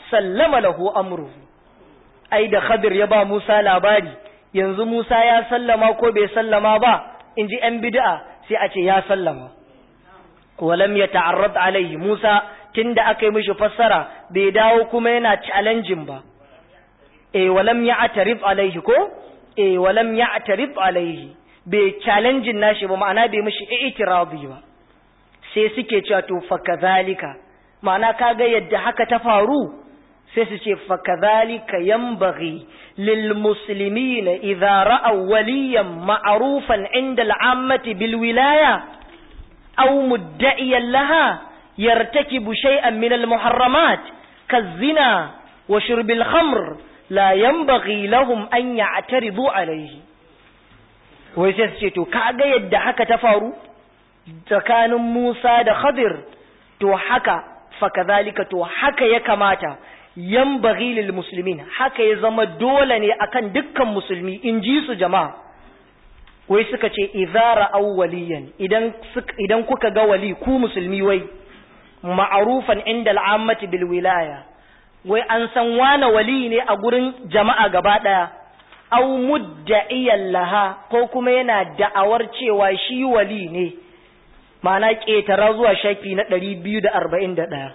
sallama lahu amruhu ai da khadir ya ba Musa labari yanzu Musa ya sallama ko bai sallama ba in ji ‘yan bid'a sai a ce ya sallama walam ya ta'arrad alaihi Musa tun da aka yi mishi fassara bai dawo kuma yana challenging ba e walam ya atarif alaihi ko e walam ya atarif alaihi bai challenging nashi ba ma'ana bai mishi i'tiradi ba sai suke cewa to fa kadhalika ma'ana kaga yadda haka ta faru sai su ce fa kadhalika yanbaghi lil muslimina idza ra'aw waliyan ma'rufan 'inda al'ammati bil wilaya aw mudda'iyan laha yartakibu shay'an min al muharramat kazina wa shurbil khamr la yanbaghi lahum an ya'taridu alayhi wai sai su ce to kaga yadda haka ta faru tsakanin Musa da Khadir to haka fa kadhalika to haka ya kamata yanbaghi lil muslimin haka ya zama dole ne akan dukkan musulmi in ji su jama'a wai suka ce idara awwaliyan idan idan kuka ga wali ku musulmi wai ma'arufan inda al'ammati bil wilaya wai an san wane wali ne a gurin jama'a gaba daya aw mudda'iyan laha ko kuma yana da'awar cewa shi wali ne ma'ana ƙetara zuwa shafi na ɗari biyu da arba'in da ɗaya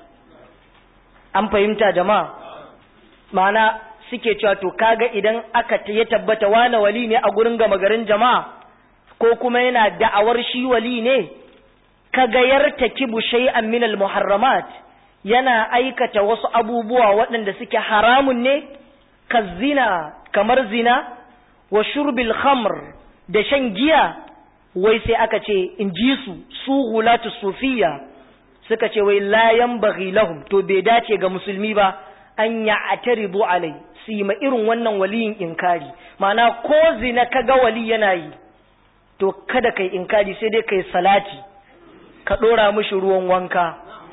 an fahimta jama'a ma'ana suke cewa to kaga idan aka ya tabbata wane wali ne a gurin gama garin jama'a ko kuma yana da'awar shi wali ne kaga yartakibu shay'an min al-muharramat yana aikata wasu abubuwa waɗanda suke haramun ne zina kamar zina wa shurbil khamr da shan giya wai sai aka ce in ji su su hulatu sufiya suka ce wai layan baghi lahum to bai dace ga musulmi ba an ya ataribu alai su yi ma irin wannan waliyin inkari ma'ana ko zina ka ga wali yana yi to kada kai inkari sai dai kai salati ka ɗora mishi ruwan wanka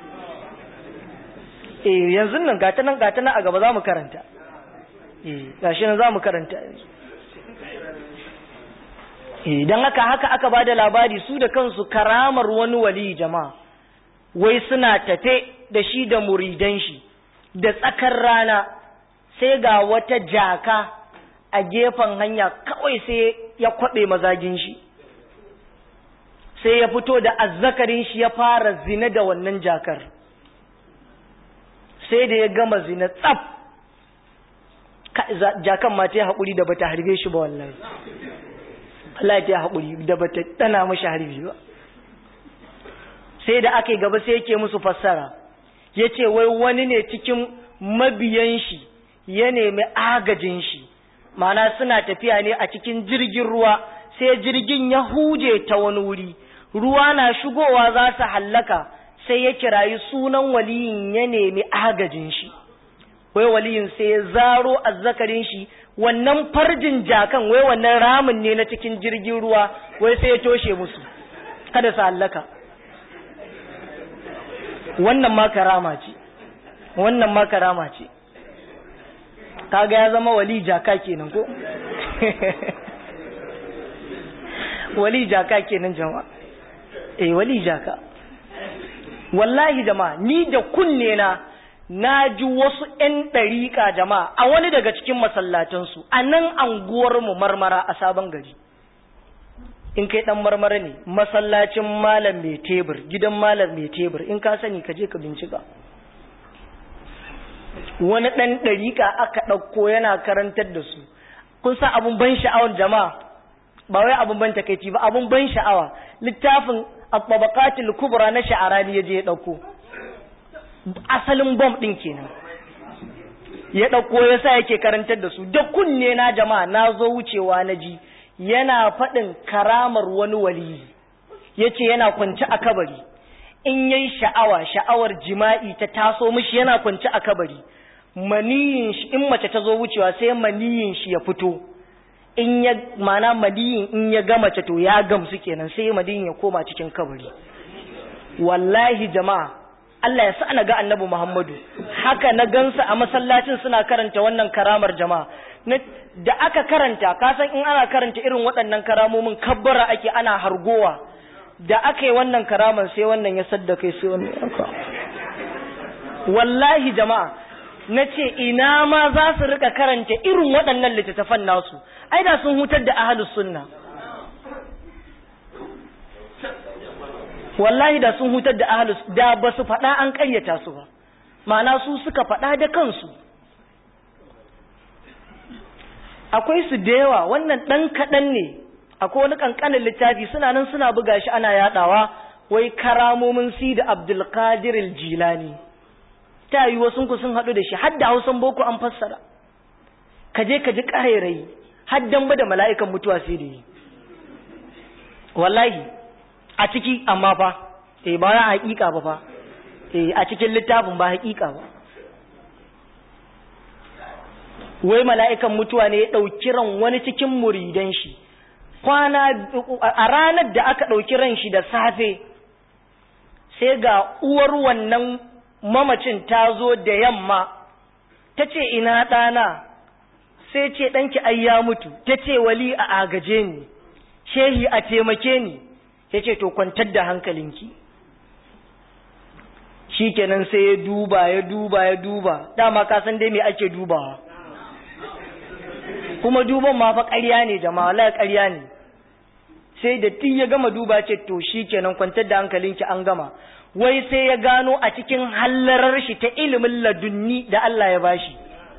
eh yanzu nan gata nan gata nan a gaba za mu karanta eh gashi nan za mu karanta idan haka haka aka ba da labari su da kansu karamar wani wali jama'a wai suna tafe da shi da muridan shi da tsakar rana sai ga wata jaka a gefen hanya kawai sai ya kwaɓe mazagin shi sai ya fito da azzakarin shi ya fara zina da wannan jakar sai da ya gama zina tsaf jakan ma ta yi haƙuri da bata harbe shi ba wallahi Allah ya haƙuri da bata tana mashi harbi ba sai da aka yi gaba sai yake musu fassara ya ce wai wani ne cikin mabiyan shi ya nemi agajin shi mana suna tafiya ne a cikin jirgin ruwa sai jirgin ya huje ta wani wuri ruwa na shigowa za su hallaka sai ya kirayi sunan waliyin ya nemi agajin shi wai waliyin sai ya zaro azzakarin shi wannan farjin jakan wai wannan ramin ne na cikin jirgin ruwa wai sai ya toshe musu kada su hallaka wannan ma karama ce wannan ma karama ce kaga ya zama wali jaka kenan ko wali jaka kenan jama'a eh wali jaka wallahi jama'a ni da kunne na na ji wasu ‘yan ɗariƙa jama'a a wani daga cikin masallatansu a nan anguwarmu marmara a sabon gari in kai ɗan marmara ne masallacin malam mai tebur gidan malam mai tebur in ka sani ka je ka bincika wani ɗan ɗariƙa aka ɗauko yana karantar da su kun sa abun ban sha'awar jama'a ba wai abun ban takaici ba abun ban sha'awa littafin at-tabaqatul kubra na sha'arani yaje ya ɗauko asalin bom ɗin kenan ya ɗauko ya sa yake karantar da su da kunne na jama'a na zo wucewa na ji yana faɗin karamar wani waliyi ya ce yana kwanci a kabari in yayi sha'awa sha'awar jima'i ta taso mishi yana kwanci a kabari maniyin shi in mace ta zo wucewa sai maniyin shi ya fito in ya mana maniyin in ya ga mace to ya gamsu kenan sai maniyin ya koma cikin kabari wallahi jama'a Allah ya sa na ga annabi Muhammadu haka na gansa a masallacin suna karanta wannan karamar jama'a da aka karanta kasan in ana karanta irin waɗannan karamomin kabbara ake ana hargowa da aka yi wannan karamar sai wannan ya sadda kai sai wannan yanka wallahi jama'a na ce ina ma za su rika karanta irin waɗannan littattafan nasu ai da sun hutar da ahalus sunna wallahi da sun hutar da ahalus da ba su faɗa an ƙaryata su ba ma'ana su suka faɗa da kansu akwai su da yawa wannan ɗan kaɗan ne akwai wani ƙanƙanin littafi suna nan suna buga shi ana yaɗawa wai karamomin si da abdulkadir jilani ta yi wasu ku sun haɗu da shi har da hausan boko an fassara ka je ka ji ƙarairayi har dan da mala'ikan mutuwa sai da yi wallahi a ciki amma fa eh ba ya haƙiƙa ba fa eh a cikin littafin ba haƙiƙa ba wai mala'ikan mutuwa ne ya ɗauki ran wani cikin muridan shi kwana a ranar da aka ɗauki ran shi da safe sai ga uwar wannan mamacin ta zo da yamma ta ce ina ɗana sai ce ɗanki ai ya mutu ta ce wali a agaje ni shehi a taimake ni ya ce to kwantar da hankalinki shi kenan sai ya duba ya duba ya duba dama ka san dai me ake dubawa kuma duban ma fa ƙarya ne jama'a wallahi ƙarya ne sai da tun ya gama duba ce to shi kenan kwantar da hankalinki an gama wai sai ya gano a cikin hallarar shi ta ilimin ladunni da Allah ya bashi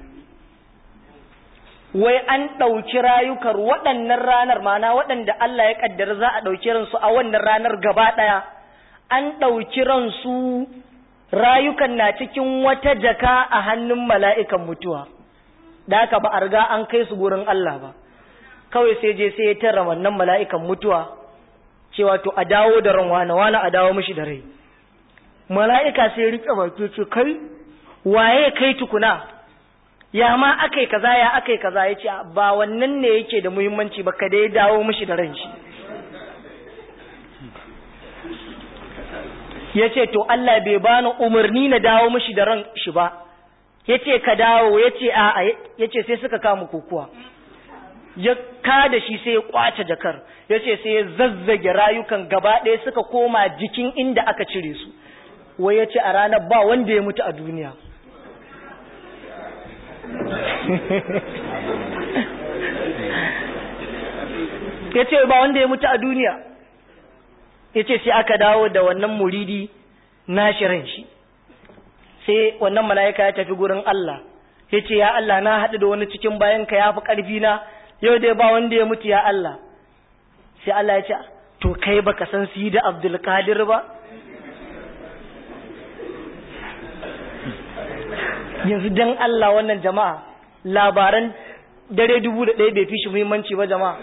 wai an ɗauki rayukar waɗannan ranar mana waɗanda Allah ya ƙaddara za a ɗauki ransu a wannan ranar gaba ɗaya an ɗauki ransu rayukan na cikin wata jaka a hannun mala'ikan mutuwa da haka ba a riga an kai su gurin Allah ba kawai sai je sai ya tara wannan mala'ikan mutuwa cewa to a dawo da ran wani wani a dawo mishi da rai mala'ika sai rike baki ce kai waye kai tukuna ya ma akai kaza ya akai kaza ya ce ba wannan ne yake da muhimmanci ba ka dai dawo mishi da ran shi ya ce to Allah bai bani umarni na dawo mishi da ran shi ba ya ce ka dawo ya ce a ya ce sai suka kama kokuwa ya kada shi sai ya kwace jakar ya ce sai ya zazzage rayukan gaba ɗaya suka koma jikin inda aka cire su wai ya ce a ranar ba wanda ya mutu a duniya ya ce ba wanda ya mutu a duniya ya ce sai aka dawo da wannan muridi na shirin shi sai wannan mala'ika ya tafi gurin Allah ya ce ya Allah na haɗu da wani cikin bayanka ya fi ƙarfi na yau dai ba wanda ya mutu ya Allah sai Allah ya ce to kai baka san su yi da Abdulkadir ba yanzu dan Allah wannan jama'a labaran dare dubu da ɗaya bai fi shi muhimmanci ba jama'a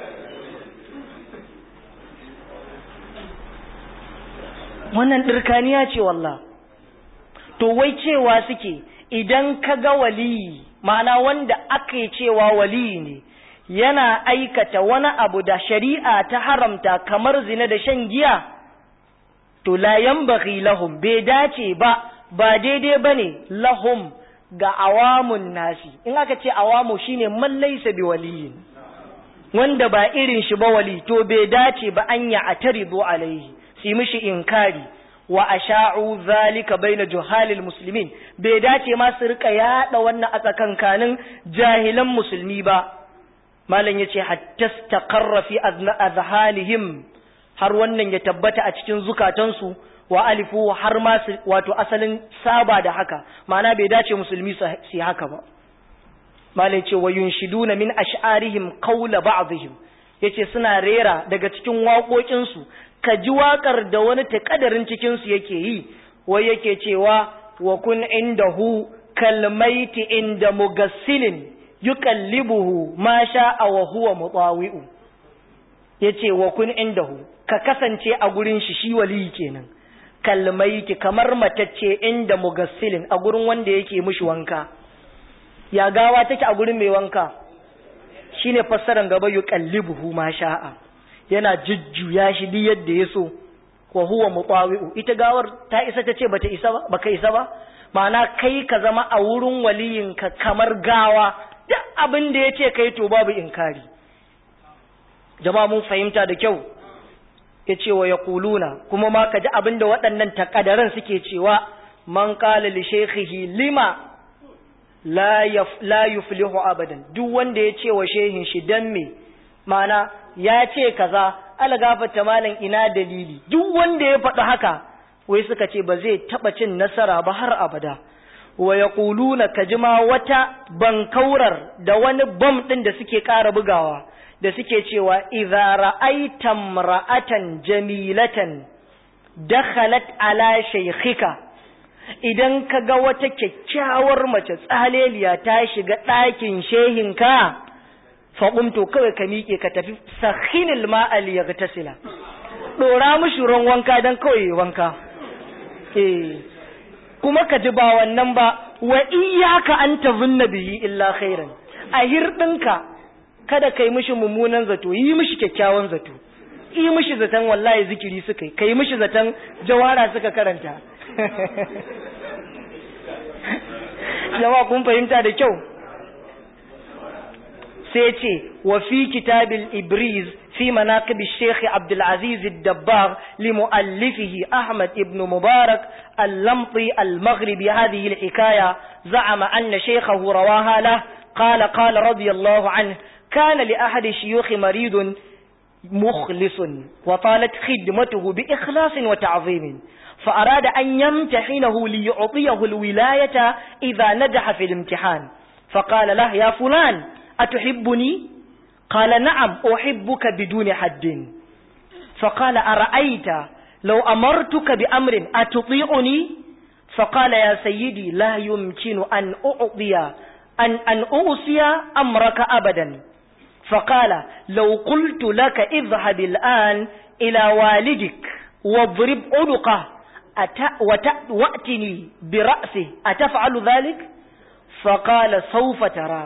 wannan ɗirkaniya ce wallah to wai cewa suke idan ka ga waliyi ma'ana wanda aka yi cewa waliyi ne yana aikata wani abu da shari'a ta haramta kamar zina da shan giya to la yanbaghi lahum bai dace ba ba daidai bane lahum ga awamun nasi in aka ce awamu shine man laysa bi waliyin wanda ba irin shi ba wali to bai dace ba an ya ataridu alaihi su mishi inkari wa asha'u zalika baina juhalil muslimin bai dace ma su rika yada wannan a tsakankanin jahilan musulmi ba malam yace hatta istaqarra fi azhanihim har wannan ya tabbata a cikin zukatansu wa alifu har ma wato asalin saba da haka ma'ana bai dace musulmi su haka ba malam yace wa yunshiduna min ash'arihim qawla ba'dihim yace suna rera daga cikin waƙoƙinsu ka ji waƙar da wani taƙadarin cikinsu yake yi wai yake cewa wa kun indahu kalmaiti inda mugassilin yuqallibuhu ma sha'a wa huwa mutawi'u yace wa kun indahu ka kasance a gurin shi shi wali kenan kalmaiti kamar matacce inda mugassilin a gurin wanda yake mishi wanka ya gawa take a gurin mai wanka shine fassaran gaba yuqallibuhu ma sha'a yana jujjuya shi duk yadda ya so wa huwa mutawi'u ita gawar ta isa ta ce bata isa ba baka isa ba ma'ana kai ka zama a wurin waliyinka kamar gawa duk abin da yace kai to babu inkari jama'a mun fahimta da kyau yace wa yaquluna kuma ma kaji abin da waɗannan takadaran suke cewa man qala li shaykhihi lima la la yuflihu abadan duk wanda ya ce wa shehin shi dan me mana ya ce kaza ala gafarta malam ina dalili duk wanda ya faɗi haka wai suka ce ba zai taɓa cin nasara ba har abada wa yaquluna kajima wata bankaurar da wani bom ɗin da suke ƙara bugawa da suke cewa idza ra'aita ra'atan jamilatan dakhalat ala shaykhika idan ka ga wata kyakkyawar mace tsaleliya ta shiga ɗakin shehinka faƙumto kawai ka miƙe ka tafi sahinil ma'al ya ga tasila ɗora mushi ruwan wanka don kawai wanka eh kuma ka ji ba wannan ba wa iyaka an tazunna bihi illa khairan a hirɗinka kada kai mishi mummunan zato yi mishi kyakkyawan zato yi mishi zaton wallahi zikiri suka yi kai mishi zaton jawara suka karanta jama'a kun fahimta da kyau sai ce wa fi kitabil ibriz fi manaqib al-sheikh Abdul Aziz al-Dabbar li muallifihi Ahmad ibn Mubarak al-Lamti al-Maghribi hadhihi al-hikaya za'ama anna shaykhahu rawaha lahu قال قال رضي الله عنه كان لأحد الشيوخ مريض مخلص وطالت خدمته بإخلاص وتعظيم فأراد أن يمتحنه ليعطيه الولاية إذا نجح في الامتحان فقال له يا فلان أتحبني قال نعم أحبك بدون حد فقال أرأيت لو أمرتك بأمر أتطيعني فقال يا سيدي لا يمكن أن أعطي أن, أن أوصي أمرك أبدا فقال لو قلت لك اذهب الآن إلى والدك واضرب عنقه وأتني برأسه أتفعل ذلك فقال سوف ترى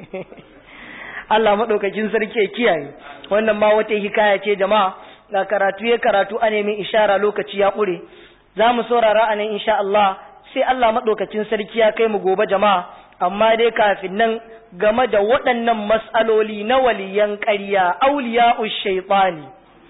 Allah maɗaukakin sarki ya kiyaye wannan ma wata hikaya ce jama'a ga karatu ya karatu a nemi ishara lokaci ya ƙure za mu saurara a nan insha Allah sai Allah maɗaukakin sarki ya kai mu gobe jama'a amma dai kafin nan game da waɗannan matsaloli na waliyan ƙarya auliya shaitani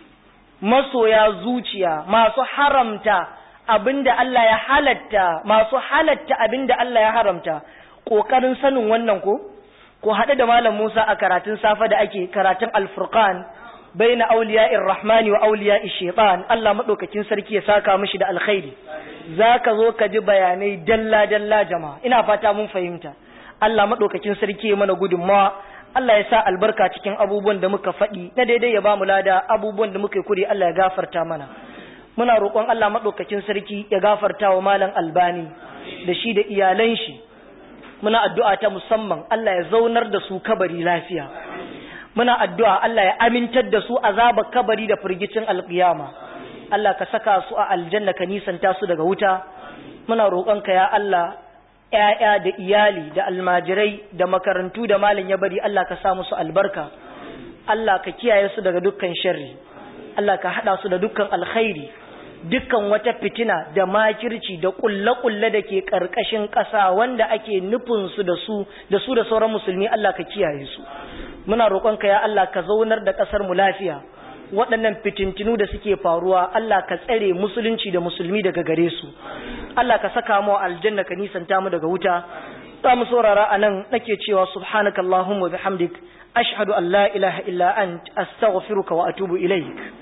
masoya zuciya masu haramta abinda Allah ya halatta masu halatta abinda Allah ya haramta ƙoƙarin sanin wannan ko ko haɗe da malam Musa a karatun safa da ake karatun alfurqan baina auliya'ir rahmani wa auliya'ish shaitan Allah madaukakin sarki ya saka mishi da alkhairi zaka zo ka ji bayanai dalla dalla jama'a ina fata mun fahimta Allah madaukakin sarki ya mana gudunmawa Allah ya sa albarka cikin abubuwan da muka faɗi na daidai ya ba mu lada abubuwan da muka yi kuri Allah ya gafarta mana muna roƙon Allah madaukakin sarki ya gafarta wa malam albani da shi da iyalan shi muna addu'a ta musamman Allah ya zaunar da su kabari lafiya muna addu'a Allah ya amintar da su azaba kabari da firgicin alƙiyama Allah ka saka su a aljanna ka nisanta su daga wuta muna roƙonka ya Allah ‘ya'ya da iyali da almajirai da makarantu da malin ya bari Allah ka sa musu albarka Allah ka kiyaye su daga dukkan sharri Allah ka haɗa su da dukkan alkhairi dukkan wata fitina da makirci da kulle-kulle da ke ƙarƙashin ƙasa wanda ake nufin su da su da su da sauran musulmi Allah ka kiyaye su muna roƙonka ya Allah ka zaunar da ƙasar mu lafiya waɗannan fitintinu da suke faruwa Allah ka tsare musulunci da musulmi daga gare su Allah ka saka mu aljanna ka nisanta mu daga wuta za mu saurara a nan nake cewa subhanakallahumma bihamdik ashhadu an la ilaha illa ant astaghfiruka wa atubu ilaik